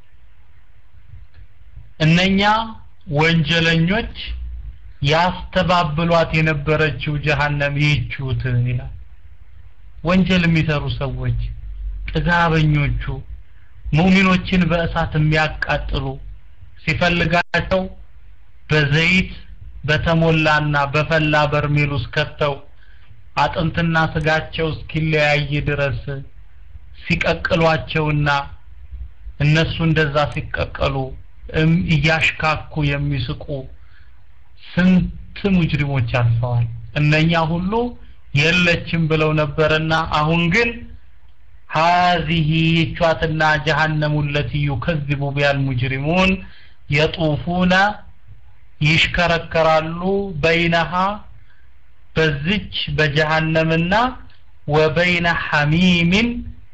እነኛ ወንጀለኞች ያስተባብሏት የነበረችው ጀሃነም ይህችሁት ይላል ወንጀል የሚሰሩ ሰዎች ጥጋበኞቹ ሙሚኖችን በእሳት የሚያቃጥሉ ሲፈልጋቸው በዘይት በተሞላና በፈላ በርሜል ውስጥ ከተው አጥንትና ስጋቸው እስኪለያይ ድረስ ሲቀቅሏቸውና እነሱ እንደዛ ሲቀቀሉ እያሽካኩ የሚስቁ ስንት ሙጅሪሞች አልፈዋል እነኛ ሁሉ የለችም ብለው ነበርና አሁን ግን هذه يشواتنا جهنم التي يكذب بها المجرمون يطوفون ይሽከረከራሉ በይነሃ በዚች በጀሃነምና ወበይነ ሐሚምን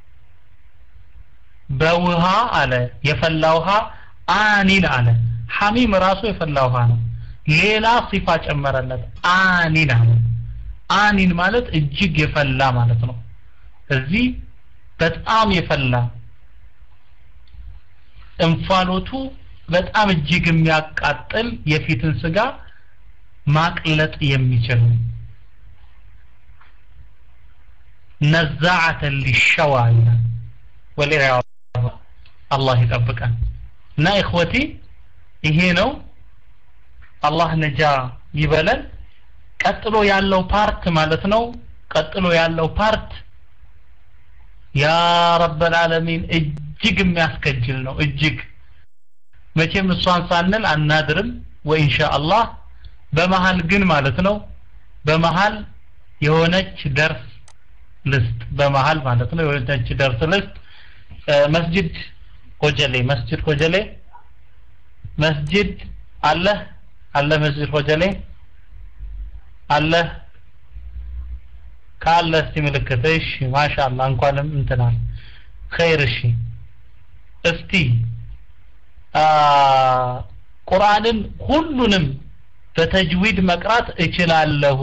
በውሃ አለ የፈላ ውሃ አኒን አለ ሐሚም ራሱ የፈላ ውሃ ነው ሌላ ሲፋ ጨመረለት አኒን አለ አኒን ማለት እጅግ የፈላ ማለት ነው እዚህ በጣም የፈላ እንፋሎቱ በጣም እጅግ የሚያቃጥል የፊትን ስጋ ማቅለጥ የሚችል ነዛዓተን ሊሸዋ ይላል ወሌላ አላህ ይጠብቀን እና እኽወቲ ይሄ ነው አላህ ነጃ ይበለን ቀጥሎ ያለው ፓርት ማለት ነው ቀጥሎ ያለው ፓርት ያ ረበል ዓለሚን እጅግ የሚያስከጅል ነው እጅግ መቼም እሷን ሳንል አናድርም ወኢንሻአላህ በመሃል ግን ማለት ነው በመሃል የሆነች ደርስ ልስጥ በመሃል ማለት ነው የሆነች ደርስ ልስጥ መስጂድ ኮጀሌ መስጂድ ኮጀሌ መስጂድ አለ አለ መስጂድ ኮጀሌ አለ ካለ እስቲ ምልክት እሺ ማሻአላ እንኳንም እንትናል ኸይር እሺ እስቲ ቁርአንን ሁሉንም በተጅዊድ መቅራት እችላለሁ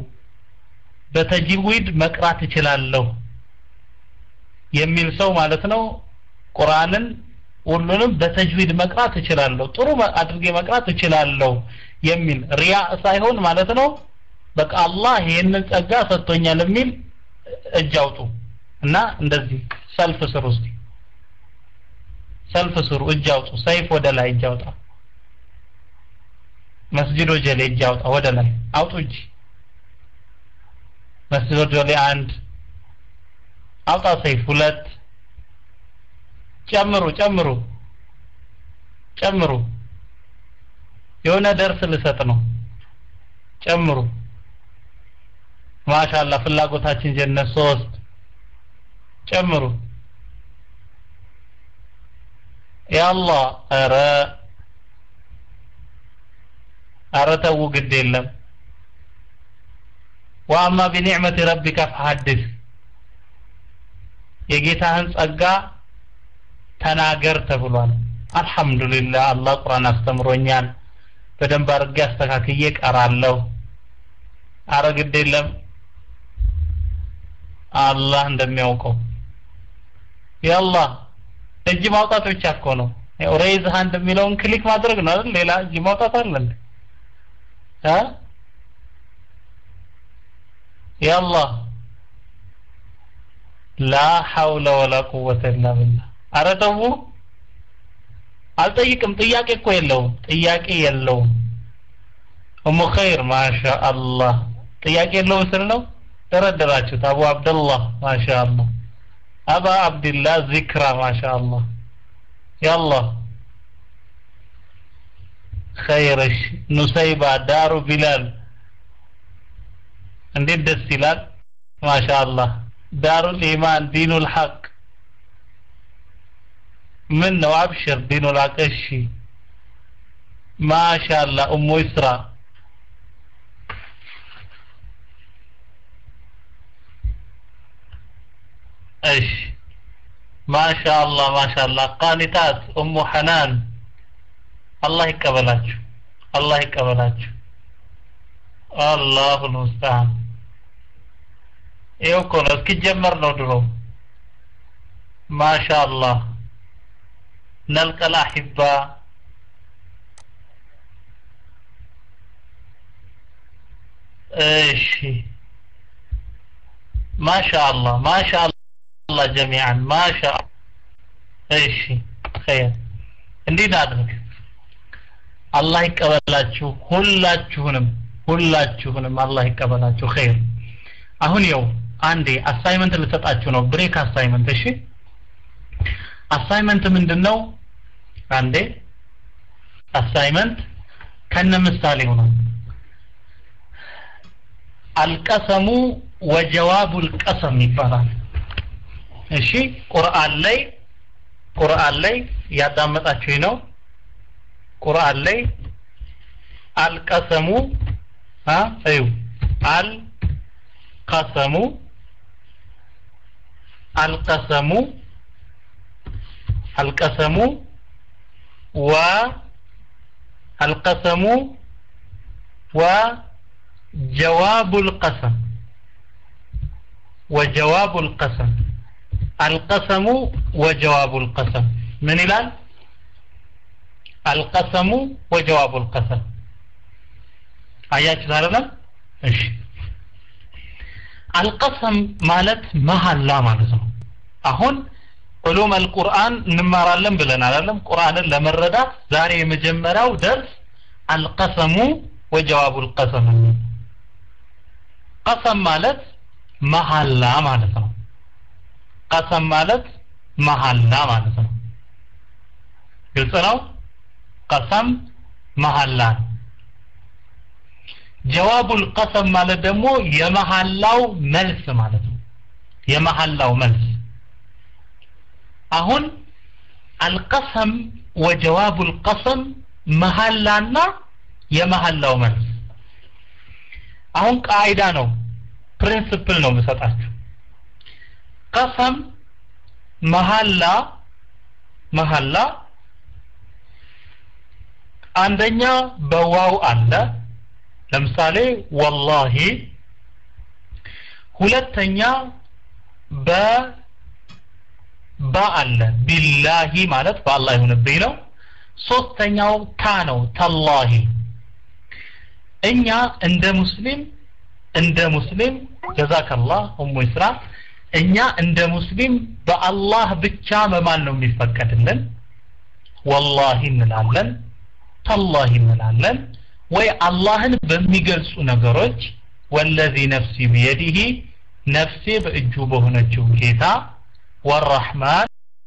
በተጅዊድ መቅራት እችላለሁ የሚል ሰው ማለት ነው ቁርአንን ሁሉንም በተጅዊድ መቅራት እችላለሁ ጥሩ አድርጌ መቅራት እችላለሁ የሚል ሪያ ሳይሆን ማለት ነው በቃ አላህ ይሄንን ጸጋ ሰጥቶኛል የሚል እጅ አውጡ እና እንደዚህ ሰልፍ ስሩ እስቲ ሰልፍ ስሩ እጅ አውጡ ሰይፍ ወደ ላይ እጅ አውጣ መስጂድ ወጀሌ እጅ አውጣ ወደ ላይ አውጡ እጅ መስጂድ ወጀሌ አንድ አውጣ ሰይፍ ሁለት ጨምሩ ጨምሩ ጨምሩ የሆነ ደርስ ልሰጥ ነው ጨምሩ ማሻአላ ፍላጎታችን ጀነት ሶስት ጨምሩ ያአላህ ኧረ ኧረ ተው ግድ የለም ወአማ ቢኒዕመቲ ረቢከ ፈሐድስ የጌታህን ጸጋ ተናገር ተብሏል አልহামዱሊላህ አላህ ቁርአን አስተምሮኛል በደንብ አድርጌ አስተካክዬ ቀራለሁ አረ ግድ የለም አላህ እንደሚያውቀው ያአላህ እጅ ማውጣት ብቻ እኮ ነው ያው ሬይዝ ሃንድ የሚለውን ክሊክ ማድረግ ነው አይደል ሌላ እጅ ማውጣት አለ እንዴ አ ያአላህ ላ ሐውለ ወላ ቁወተ ኢላ ቢላህ አረ ተው አልጠይቅም ጥያቄ እኮ የለውም ጥያቄ የለውም ኡሙ ኸይር ማሻአላህ ጥያቄ የለውም ስል ነው ደረደራችሁት አቡ አብደላህ ማሻአላህ አባ አብድላህ ዚክራ ማሻአላህ ያአላህ ኸይርሽ ኑሰይባ ዳሩ ቢላል እንዴት ደስ ይላል ማሻአላህ ዳሩል ኢማን ዲኑል ሐቅ ምን ነው አብሽር ዲኑል ሐቅ እሺ ማሻአላህ ኡሙ ኢስራ እሺ ማሻአላህ ማሻአላህ ቃኒታት ኡሙ ሐናን አላህ ይቀበላችሁ አላህ ይቀበላችሁ አላሁ ልሙስተዓን ይኸው እኮ ነው እስኪጀመር ነው ድሮ ማሻአላህ ነልቀል አሒባ እሺ ማሻአላህ ማሻአላህ ጀሚዓን ማሻ እሺ ኸይር እንዴት አድርግ አላህ ይቀበላችሁ ሁላችሁንም ሁላችሁንም አላህ ይቀበላችሁ ኸይር አሁን ይኸው አንዴ አሳይመንት ልሰጣችሁ ነው ብሬክ አሳይመንት እሺ አሳይመንት ምንድነው አንዴ አሳይመንት ከነ ምሳሌው ነው አልቀሰሙ ወጀዋቡል ቀሰም ይባላል እሺ ቁርአን ላይ ቁርአን ላይ ያዳመጣችሁ ነው ቁርአን ላይ አልቀሰሙ አ እዩ አልቀሰሙ አልቀሰሙ አልቀሰሙ ወ አልቀሰሙ وجواب القسم وجواب القسم القسم وجواب القسم من الآن القسم وجواب القسم አያችሁ አይደለም እሺ አልቀሰም ማለት መሐላ ማለት ነው አሁን ዑሉም አልቁርአን እንማራለን ብለን አይደለም ቁርአንን ለመረዳት ዛሬ የመጀመሪያው ደርስ አልቀሰሙ ወጀዋቡ አልቀሰም ቀሰም ማለት መሐላ ማለት ነው ቀሰም ማለት መሐላ ማለት ነው ግልጽ ነው ቀሰም መሐላ ጀዋቡል ቀሰም ማለት ደግሞ የመሐላው መልስ ማለት ነው የመሐላው መልስ አሁን አልቀሰም ወጀዋቡል ቀሰም መሐላና የመሐላው መልስ አሁን ቃይዳ ነው ፕሪንሲፕል ነው የምሰጣችሁ ቀሰም መሐላ መሐላ አንደኛ በዋው አለ ለምሳሌ ወላሂ ሁለተኛ በ ባ አለ ቢላሂ ማለት በአላህ ይሁንብኝ ነው ሶስተኛው ታ ነው ተላሂ እኛ እንደ ሙስሊም እንደ ሙስሊም ጀዛከላህ ኡሙ ኢስራ እኛ እንደ ሙስሊም በአላህ ብቻ መማል ነው የሚፈቀድልን ወላሂ እንላለን ተላሂ እንላለን ወይ አላህን በሚገልጹ ነገሮች ወለዚ ነፍሲ ቢየዲህ ነፍሴ በእጁ በሆነችው ጌታ ወረሕማን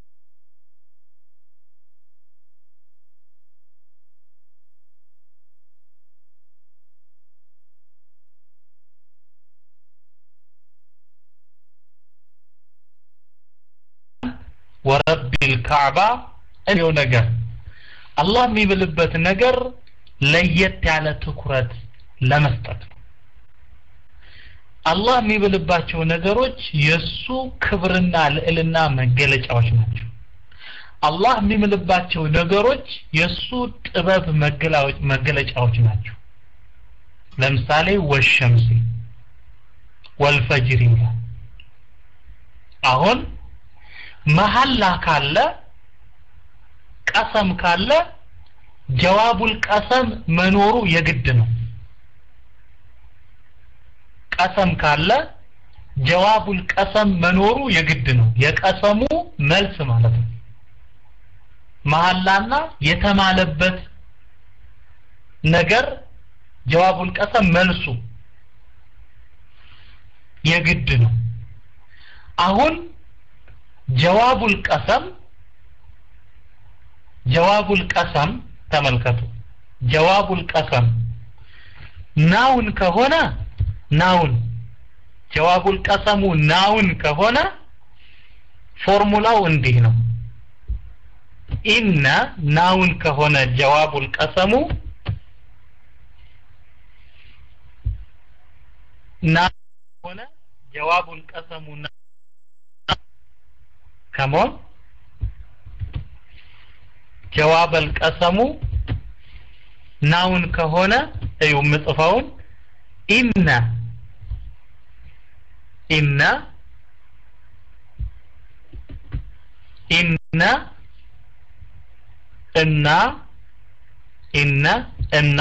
ወረቢል ካዕባ እኔው ነገር አላህ የሚብልበት ነገር ለየት ያለ ትኩረት ለመስጠት ነው አላህ የሚብልባቸው ነገሮች የሱ ክብርና ልዕልና መገለጫዎች ናቸው አላህ የሚምልባቸው ነገሮች የሱ ጥበብ መገለጫዎች ናቸው ለምሳሌ ወሸምሲ ወልፈጅር ይላል አሁን መሐላ ካለ ቀሰም ካለ ጀዋቡል ቀሰም መኖሩ የግድ ነው ቀሰም ካለ ጀዋቡል ቀሰም መኖሩ የግድ ነው የቀሰሙ መልስ ማለት ነው መሐላና የተማለበት ነገር ጀዋቡል ቀሰም መልሱ የግድ ነው አሁን ጀዋቡል ቀሰም ጀዋቡል ቀሰም ተመልከቱ ጀዋቡል ቀሰም ናውን ከሆነ ናውን ጀዋቡል ቀሰሙ ናውን ከሆነ ፎርሙላው እንዲህ ነው ኢነ ናውን ከሆነ ጀዋቡል ቀሰሙ ና ከሆነ ጀዋቡል ቀሰሙ ከሞን ጀዋበል ቀሰሙ ናውን ከሆነ እዩ ምጽፈውን ኢነ ኢነ ኢነ እና ኢነ እና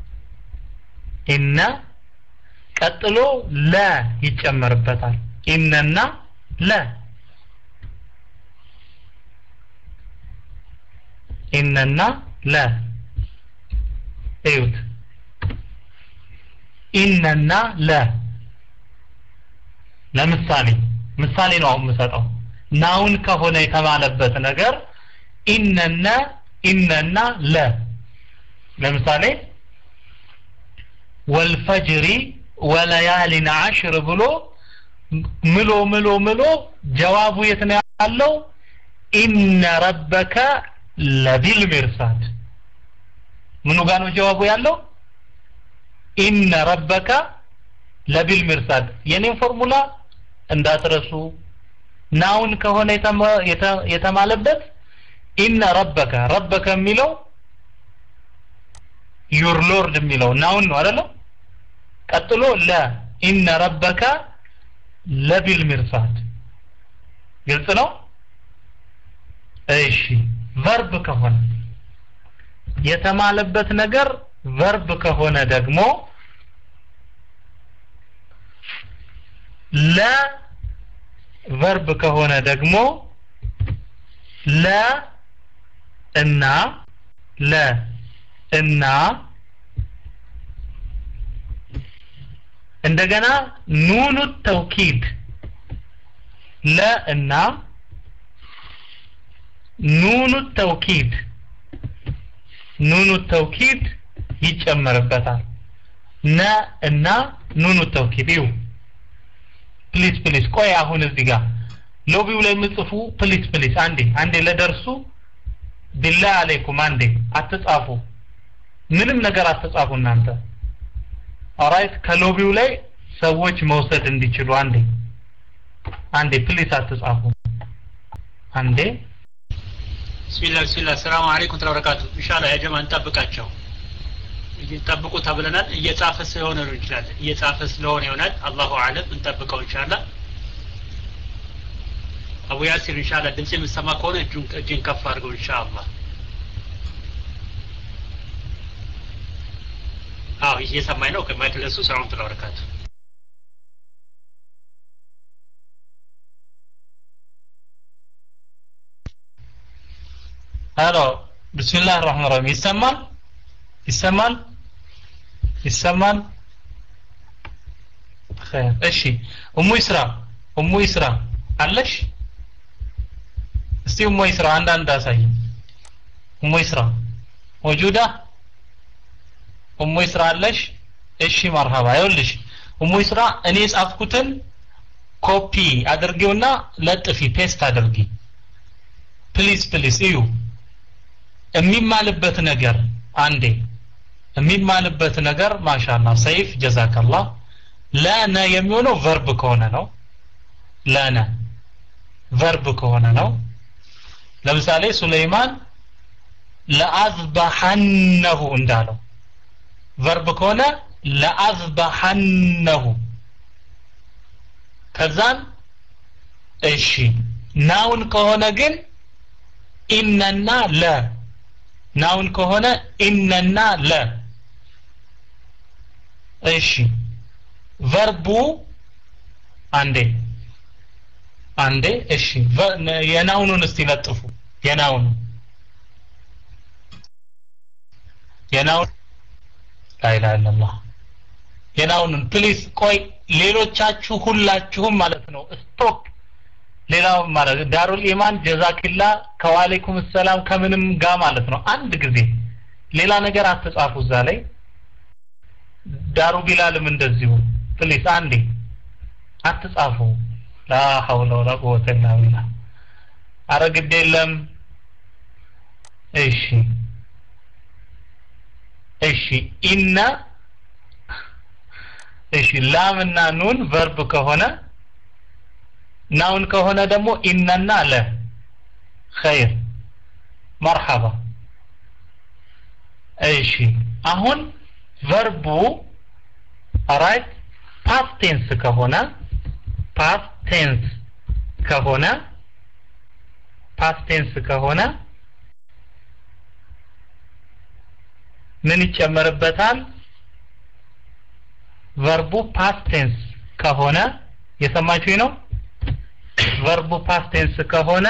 ኢነ ቀጥሎ ለ ይጨመርበታል ኢነና ለ ኢነና ለ እዩት ኢነና ለ ለምሳሌ ምሳሌ ነው አሁን የምሰጠው ናውን ከሆነ የተባለበት ነገር ኢነነ ኢነና ለ ለምሳሌ ወልፈጅሪ ወለያሊን አሽር ብሎ ምሎ ምሎ ምሎ ጀዋቡ የት ነው ያለው ኢነ ረበከ ለቢል ሚርሳድ ምኑ ጋር ነው ጀዋቡ ያለው ኢነ ረበከ ለቢል ሚርሳድ የኔን ፎርሙላ እንዳትረሱ ናውን ከሆነ የተማለበት ኢነ ረበከ ረበከ የሚለው ዩር ሎርድ የሚለው ናውን ነው አይደለም ቀጥሎ ለ ኢነ ረበከ ለቢል ሚርሳድ ግልጽ ነው እሺ ቨርብ ከሆነ የተማለበት ነገር ቨርብ ከሆነ ደግሞ ለ ቨርብ ከሆነ ደግሞ ለ እና ለ እና እንደገና ኑኑ ተውኪድ ለ እና ኑኑ ተውኪድ ኑኑ ተውኪድ ይጨመርበታል ነ እና ኑኑ ተውኪድ ይው ፕሊስ ፕሊስ ቆይ አሁን እዚህ ጋር ሎቢው ላይ የምጽፉ ፕሊስ ፕሊስ አንዴ አንዴ ለደርሱ ቢላ አለይኩም አንዴ አትጻፉ ምንም ነገር አትጻፉ እናንተ ኦራይት ከሎቢው ላይ ሰዎች መውሰድ እንዲችሉ አንዴ አንዴ ፕሊስ አትጻፉ አንዴ ቢስሚላህ ቢስሚላህ ሰላም አለይኩም ተበረካቱ ኢንሻአላህ ያ ጀማ እንጠብቃቸው ጠብቁ ተብለናል እየጻፈ ስለሆነ ነው ይችላል እየጻፈ ስለሆነ ይሆናል አላሁ አለም እንጠብቀው ኢንሻአላህ አቡ ያሲር ኢንሻአላህ ድምጽ የምሰማ ከሆነ እጁን እጅን ከፍ አድርገው ኢንሻአላህ አዎ እየሰማኝ ነው ከማይክ ለሱ ሰላም ተበረካቱ ሄሎ ብስሚላህ ራህማን ራሂም ይሰማል ይሰማል ይሰማል ኸይር እሺ እሙ ይስራ እሙ ይስራ አለሽ እስቲ እሙ ይስራ አንዳንድ አሳይ እሙ ይስራ ወጁዳ እሙ ይስራ አለሽ እሺ መርሃባ ይኸውልሽ እሙ ይስራ እኔ የጻፍኩትን ኮፒ አድርጊውና ለጥፊ ፔስት አድርጊ ፕሊዝ ፕሊዝ እዩ የሚማልበት ነገር አንዴ የሚማልበት ነገር ማሻላ ሰይፍ ጀዛከላህ ለነ የሚሆነው ቨርብ ከሆነ ነው ለነ ቨርብ ከሆነ ነው ለምሳሌ ሱለይማን ለአዝበሐነሁ እንዳለው ቨርብ ከሆነ ለአዝበሐነሁ ከዛን እሺ ናውን ከሆነ ግን ኢነና ለ ናውን ከሆነ ኢነና ለ እሺ ቨርቡ አንዴ አንዴ እሺ የናውኑን እስቲ ለጥፉ የናውኑ የናውን ላኢላሃ ኢለላህ የናውኑን ፕሊዝ ቆይ ሌሎቻችሁ ሁላችሁም ማለት ነው ስቶፕ ሌላው ማለት ዳሩል ኢማን ጀዛኪላ ከዋሌኩም ሰላም ከምንም ጋር ማለት ነው አንድ ጊዜ ሌላ ነገር አትጻፉ እዛ ላይ ዳሩ ቢላልም እንደዚሁ ፕሊስ አንዴ አትጻፉ ላ ሐውለ ወላ ቁወተ ኢላ ቢላህ አረ ግድ የለም እሺ እሺ ኢነ እሺ ላምና ኑን ቨርብ ከሆነ ናውን ከሆነ ደግሞ ኢነና ለ ኸይር መርሐባ እሺ አሁን ቨርቡ ራይት ፓስት ቴንስ ከሆነ ፓስት ቴንስ ከሆነ ፓስት ቴንስ ከሆነ ምን ይጨመርበታል ቨርቡ ፓስት ቴንስ ከሆነ የሰማችሁኝ ነው ቨርቡ ፓስት ቴንስ ከሆነ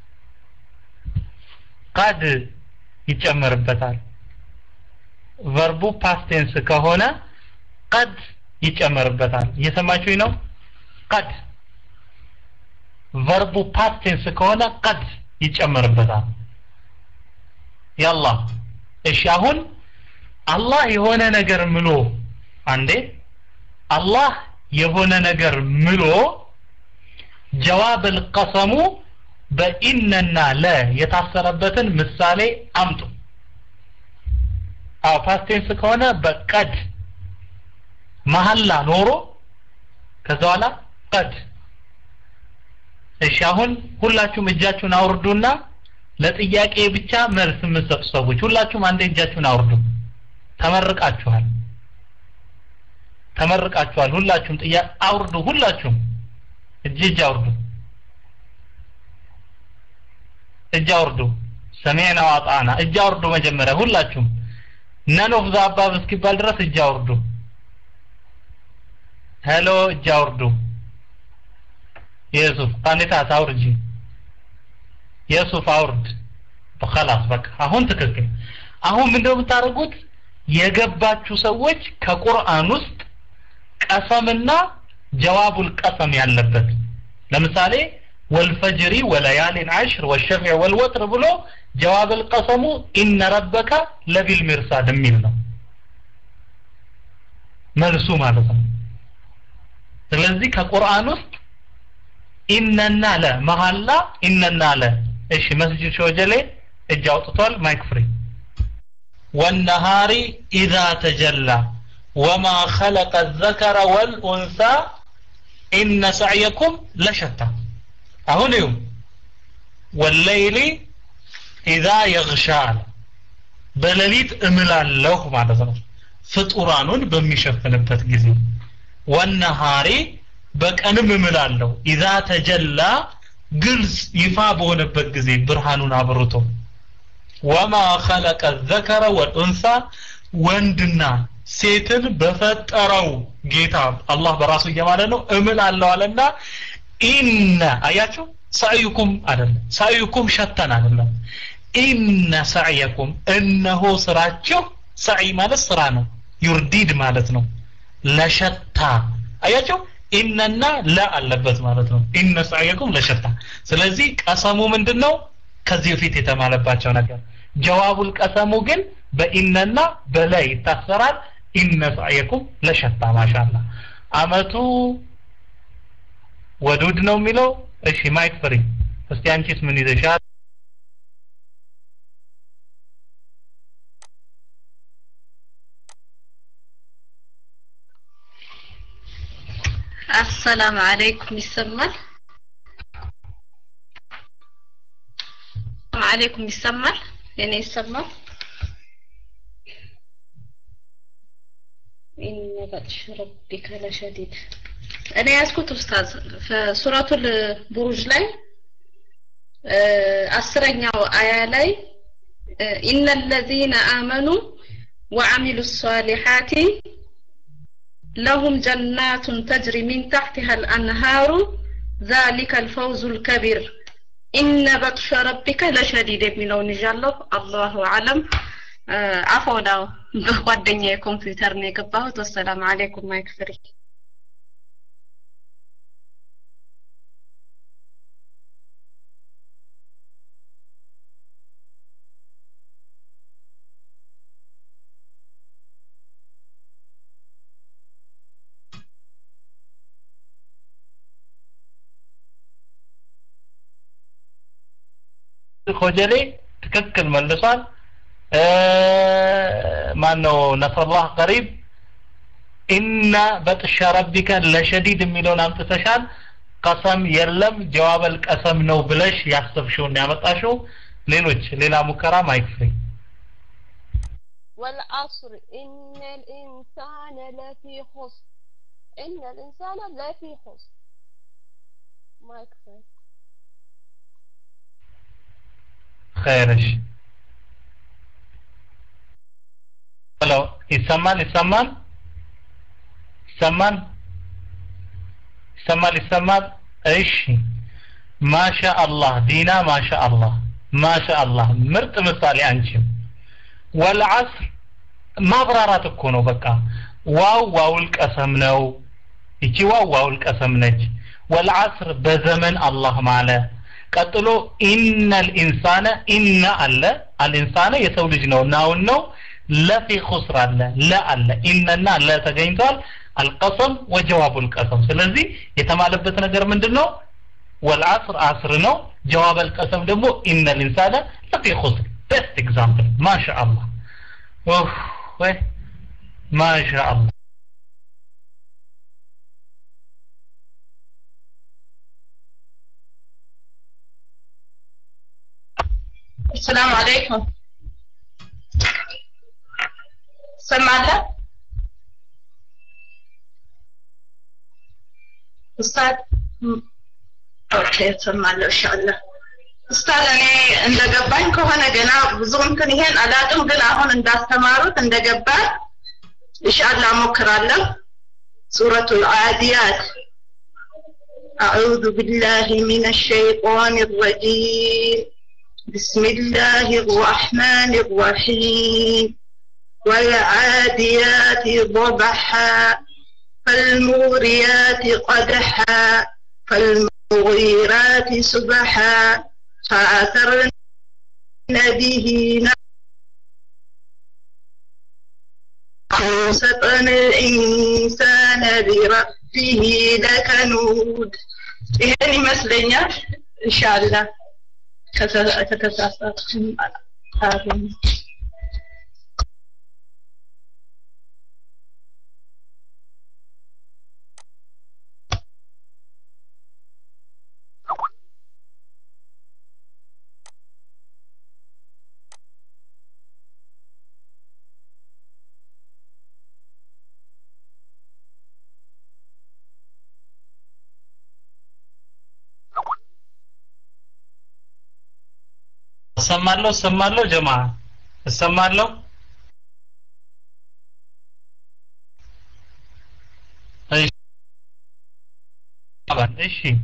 ቀድ ይጨመርበታል ቨርቡ ፓስት ቴንስ ከሆነ ቀድ ይጨመርበታል እየሰማችሁኝ ነው ቀድ ቨርቡ ፓስት ቴንስ ከሆነ ቀድ ይጨመርበታል ያላ እሺ አሁን አላህ የሆነ ነገር ምሎ አንዴ አላህ የሆነ ነገር ምሎ ጀዋብ القسሙ በኢነና ለ የታሰረበትን ምሳሌ አምጡ አዎ ፓስቴንስ ከሆነ በቀድ መሐላ ኖሮ ከዛ በኋላ ቀድ እሺ አሁን ሁላችሁም እጃችሁን አውርዱና ለጥያቄ ብቻ መልስ የምትሰጡ ሰዎች ሁላችሁም አንዴ እጃችሁን አውርዱ ተመርቃችኋል ተመርቃችኋል ሁላችሁም ጥያቄ አውርዱ ሁላችሁም እጅ እጅ አውርዱ እጅ አውርዱ ሰሜና ዋጣና እጅ አውርዱ መጀመሪያ ሁላችሁም ነን ኦፍ ዘ አባብ እስኪባል ድረስ እጅ አውርዱ ሄሎ እጅ አውርዱ የሱፍ ቃኒታት አውርጂ የሱፍ አውርድ خلاص በቃ አሁን ትክክል አሁን ምንድነው የምታደርጉት የገባችሁ ሰዎች ከቁርአን ውስጥ ቀሰምና ጀዋቡል ቀሰም ያለበት ለምሳሌ ወልፈጅሪ ወለያሊን አሽር ወሸፍዕ ወልወትር ብሎ ጀዋብል ቀሰሙ ኢነ ረበከ ለቢል ሚርሳድ የሚል ነው መልሱ ማለት ነው ስለዚህ ከቁርአን ውስጥ ኢነና ለ መሐላ ኢነና ለ እሺ መስጂድ ሾጀሌ እጅ አውጥቷል ማይክ ፍሪ والنهار إذا تجلى وما خلق الذكر والأنثى إن سعيكم لشتى አሁን ይሁን ወለይሊ ኢዛ የግሻል በሌሊት እምላለሁ ማለት ነው ፍጡራኑን በሚሸፍንበት ጊዜ ወነሃሪ በቀንም እምላለሁ ኢዛ ተጀላ ግልጽ ይፋ በሆነበት ጊዜ ብርሃኑን አብርቶ ወማ ኸለቀ ዘከረ ወልኡንሳ ወንድና ሴትን በፈጠረው ጌታ አላህ በራሱ እየማለ ነው እምላለሁ አለና ኢነ አያችሁ ሳዩኩም አይደለም ሳዩኩም ሸተን አይደለም ኢነ ሰዕየኩም እነሆ ስራችሁ ሰዒ ማለት ስራ ነው ዩርዲድ ማለት ነው ለሸታ አያቸው ኢነና ለ አለበት ማለት ነው ኢነ ሰዕየኩም ለሸታ ስለዚህ ቀሰሙ ምንድን ነው ከዚህ በፊት የተማለባቸው ነገር ጀዋቡል ቀሰሙ ግን በኢነና በለ ይታሰራል ኢነ ሰዕየኩም ለሸታ ማሻላ አመቱ ወዱድ ነው የሚለው እሺ ማይክ ፍሪ እስቲ አንቺስ ምን ይዘሻል አሰላም አለይኩም ይሰማል አለይኩም ይሰማል የኔ ይሰማል ኢነ በጥሽ ረቢከ ለሸዲድ እኔ ያዝኩት ኡስታዝ ሱረቱል ቡሩጅ ላይ አስረኛው አያ ላይ ኢነ ለዚነ አመኑ ወዐሚሉ ሷሊሓቲ لهم جنات تجري من تحتها الأنهار ذلك الفوز الكبير إن بطش ربك لشديد የሚለውን ይዣለሁ አላሁ አለም አፈው ነው በጓደኛ የኮምፒውተር ነው የገባሁት ወሰላም አለይኩም ማይክ ፍሪ ኮጀሌ ትክክል መልሷል ማን ነው ነስረላህ ቀሪብ ኢነ በጥሻ ረቢከ ለሸዲድ የሚለውን አምጥተሻል ቀሰም የለም ጀዋበል ቀሰም ነው ብለሽ ያሰብሽውን ያመጣሽው ሌሎች ሌላ ሙከራ ማይክፍሪ والعصر إن الإنسان لفي خسر إن الإنسان لفي خسر ما يكفي خيرش ሄሎ ይሰማል ይሰማል ይሰማል ይሰማል ይሰማል እሺ ማሻ አላህ ዲና ማሻ አላህ ማሻ አላህ ምርጥ ምሳሌ አንቺም ወልዓስር ማብራራት እኮ ነው በቃ ዋው ዋውል ቀሰም ነው ይቺ ዋው ዋውል ቀሰም ነች ወልዓስር በዘመን አላህ ማለ ቀጥሎ ኢነል ኢንሳነ ኢነ አለ አልኢንሳነ የሰው ልጅ ነው ናውን ነው ለፊ ኹስር አለ ለ አለ ኢነና ለ ተገኝቷል አልቀሰም ወጀዋቡል ቀሰም ስለዚህ የተማለበት ነገር ምንድን ነው ወልዓስር አስር ነው ጀዋብ አልቀሰም ደግሞ ኢነል ኢንሳነ ለፊ ኹስር ቤስት ኤግዛምፕል ማሻአላህ ኡፍ ወይ ማሻአላህ السلام عليكم سمعت استاذ ኦኬ ሰማለሁ ኢንሻአላህ ኡስታዝ እኔ እንደገባኝ ከሆነ ገና ብዙ እንትን ይሄን አላቅም ግን አሁን እንዳስተማሩት እንደገባ ኢንሻአላህ ሞክራለሁ ሱረቱል አዲያት أعوذ بالله من الشيطان الرجيم بسم الله الرحمن الرحيم والعاديات ضبحا فالموريات قدحا فالمغيرات سبحا فأثرن به وسطن الإنسان بربه لكنود ይህን ይመስለኛል ኢንሻአላህ ከተሳሳትኩም አገኝ እሰማለሁ እሰማለሁ ጀማ እሰማለሁ እሺ እሺ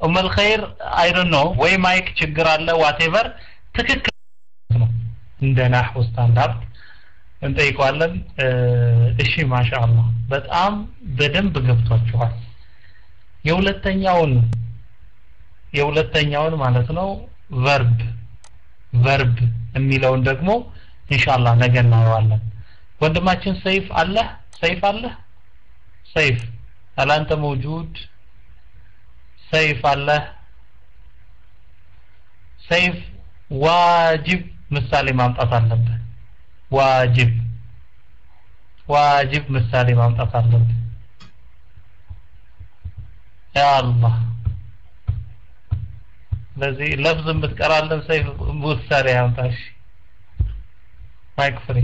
ኡመል ኸይር አይ ዶንት ኖ ወይ ማይክ ችግር አለ ዋቴቨር ትክክል ነው እንደ ናህው ስታንዳርድ እንጠይቀዋለን እሺ ማሻአላህ በጣም በደንብ ገብቷችኋል የሁለተኛውን የሁለተኛውን ማለት ነው ቨርብ ቨርብ የሚለውን ደግሞ ኢንሻአላህ ነገ እናየዋለን ወንድማችን ሰይፍ አለ ሰይፍ አለ ሰይፍ አላንተ መውጁድ ሰይፍ አለ ሰይፍ ዋጅብ ምሳሌ ማምጣት አለብህ ዋጅብ ዋጅብ ምሳሌ ማምጣት አለብህ ያ አላህ ስለዚህ ለፍዝ የምትቀራለን ሰይፍ ምሳሌ ያምጣሽ ማይክ ፍሪ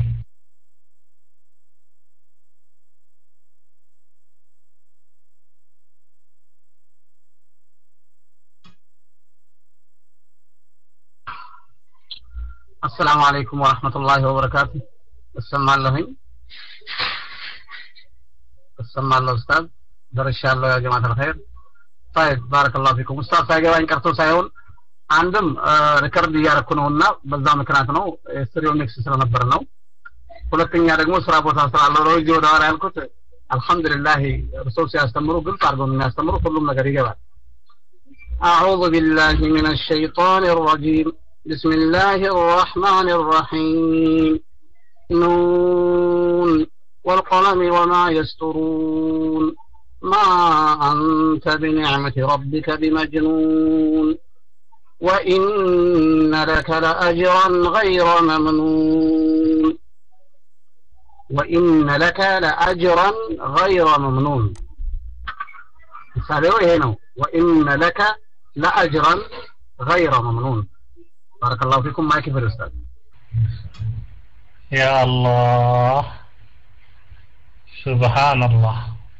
السلام عليكم ورحمة الله وبركاته السمع اللهين السمع الله أستاذ درش الله يا جماعة الخير طيب بارك الله فيكم أستاذ ሳይገባኝ ቀርቶ ሳይሆን አንድም ሪከርድ እያረኩ ነው እና በዛ ምክንያት ነው ስቱዲዮ ኔክስት ስለነበር ነው ሁለተኛ ደግሞ ስራ ቦታ ስላለው ነው እዚህ ወደ ኋላ ያልኩት አልহামዱሊላህ እርሶ ሲያስተምሩ ግልጽ አድርገው ነው የሚያስተምሩ ሁሉም ነገር ይገባል أعوذ بالله من الشيطان الرجيم بسم الله الرحمن الرحيم نون والقلم وما يسترون ما أنت بنعمة ربك بمجنون وإن لك لأجرا غير ممنون وإن لك لأجرا غير ممنون مثاله هنا وإن لك لأجرا غير ممنون بارك الله فيكم معك في الأستاذ يا الله سبحان الله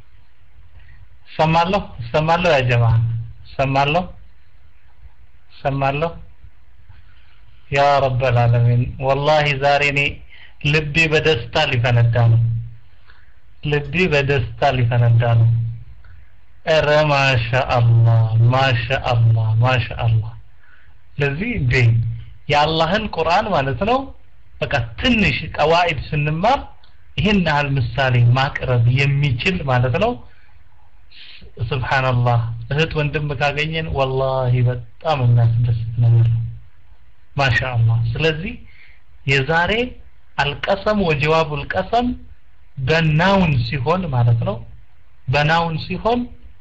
ሰማለሁ ሰማለሁ ያ ጀማ ሰማለሁ ሰማለሁ ያ ረበል ዓለሚን ወላሂ ዛሬ እኔ ልቤ በደስታ ሊፈነዳ ነው ልቤ በደስታ ሊፈነዳ ነው ኧረ ማሻአላህ ማሻአላህ ማሻአላህ ስለዚህ እንዴ የአላህን ቁርአን ማለት ነው በቃ ትንሽ ቀዋኢድ ስንማር ይህን ያህል ምሳሌ ማቅረብ የሚችል ማለት ነው ስብሓንላህ እህት ወንድም ካገኘን ወላሂ በጣም የሚያስደስት ነገር ነው ማሻአላህ ስለዚህ የዛሬ አልቀሰም ወጀዋቡ አልቀሰም በናውን ሲሆን ማለት ነው በናውን ሲሆን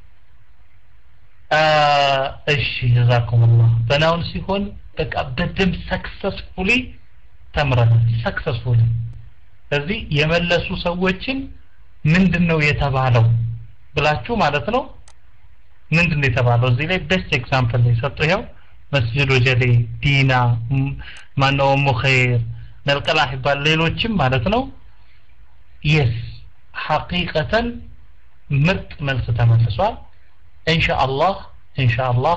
እሺ ጀዛኩሙላህ በናውን ሲሆን በቃ በደንብ ሰክሰስፉሊ ተምረናል ሰክሰስፉሊ ስለዚህ የመለሱ ሰዎችን ምንድን ነው የተባለው ብላችሁ ማለት ነው ምንድን ነው የተባለው እዚህ ላይ ቤስት ኤግዛምፕል ነው የሰጠው ይኸው መስጅድ ወጀሌ ዲና ማነው ሙኸይር ነልቀላህ ይባል ሌሎችም ማለት ነው የስ ሐቂቀተን ምርጥ መልስ ተመልሷል ኢንሻአላህ ኢንሻአላህ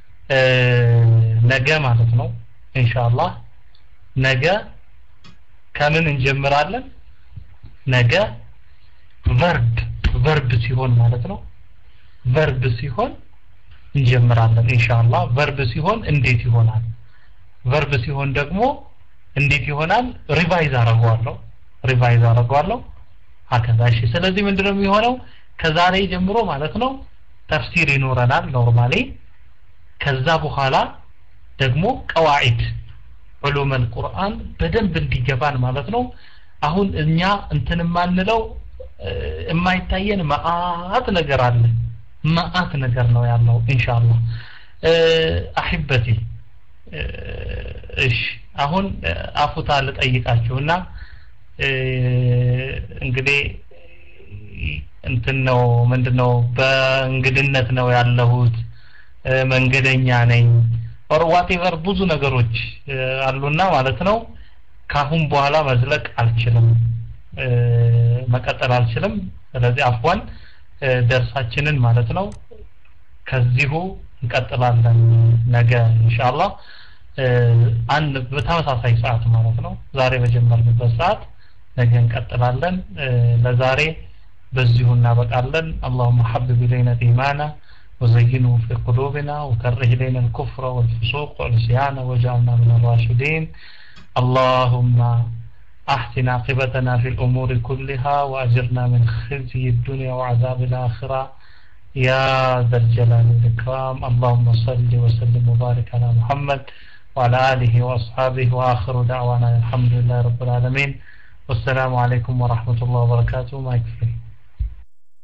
ነገ ማለት ነው ኢንሻአላህ ነገ ከምን እንጀምራለን ነገ ቨርብ ቨርብ ሲሆን ማለት ነው ቨርብ ሲሆን እንጀምራለን ኢንሻአላህ ቨርብ ሲሆን እንዴት ይሆናል ቨርብ ሲሆን ደግሞ እንዴት ይሆናል ሪቫይዝ አረጋለሁ ሪቫይዝ አረጋለሁ ሀከዛ እሺ ስለዚህ ምንድነው የሚሆነው ከዛሬ ጀምሮ ማለት ነው ተፍሲር ይኖረናል ኖርማሊ ከዛ በኋላ ደግሞ ቀዋዒድ ዑሉም አልቁርአን በደንብ እንዲገባን ማለት ነው አሁን እኛ እንትን የማንለው የማይታየን መአት ነገር አለ መአት ነገር ነው ያለው ኢንሻአላህ አሂበቲ እሺ አሁን አፉታ ልጠይቃችሁና እንግዲህ እንትን ነው ምንድነው በእንግድነት ነው ያለሁት መንገደኛ ነኝ ኦር ዋቴቨር ብዙ ነገሮች አሉና ማለት ነው ካሁን በኋላ መዝለቅ አልችልም መቀጠል አልችልም ስለዚህ አፍዋን ደርሳችንን ማለት ነው ከዚሁ እንቀጥላለን ነገ ኢንሻአላህ አንድ በተመሳሳይ ሰዓት ማለት ነው ዛሬ በጀመርንበት ሰዓት ነገ እንቀጥላለን ለዛሬ በዚሁ እናበቃለን اللهم حبب إلينا الإيمان وزينه في قلوبنا وكره إلينا الكفر والفسوق والعصيان واجعلنا من الراشدين اللهم أحسن عاقبتنا في الأمور كلها وأجرنا من خزي الدنيا وعذاب الآخرة يا ذا الجلال والإكرام اللهم صل وسلم وبارك على محمد وعلى آله وأصحابه وآخر دعوانا الحمد لله رب العالمين والسلام عليكم ورحمة الله وبركاته ما يكفي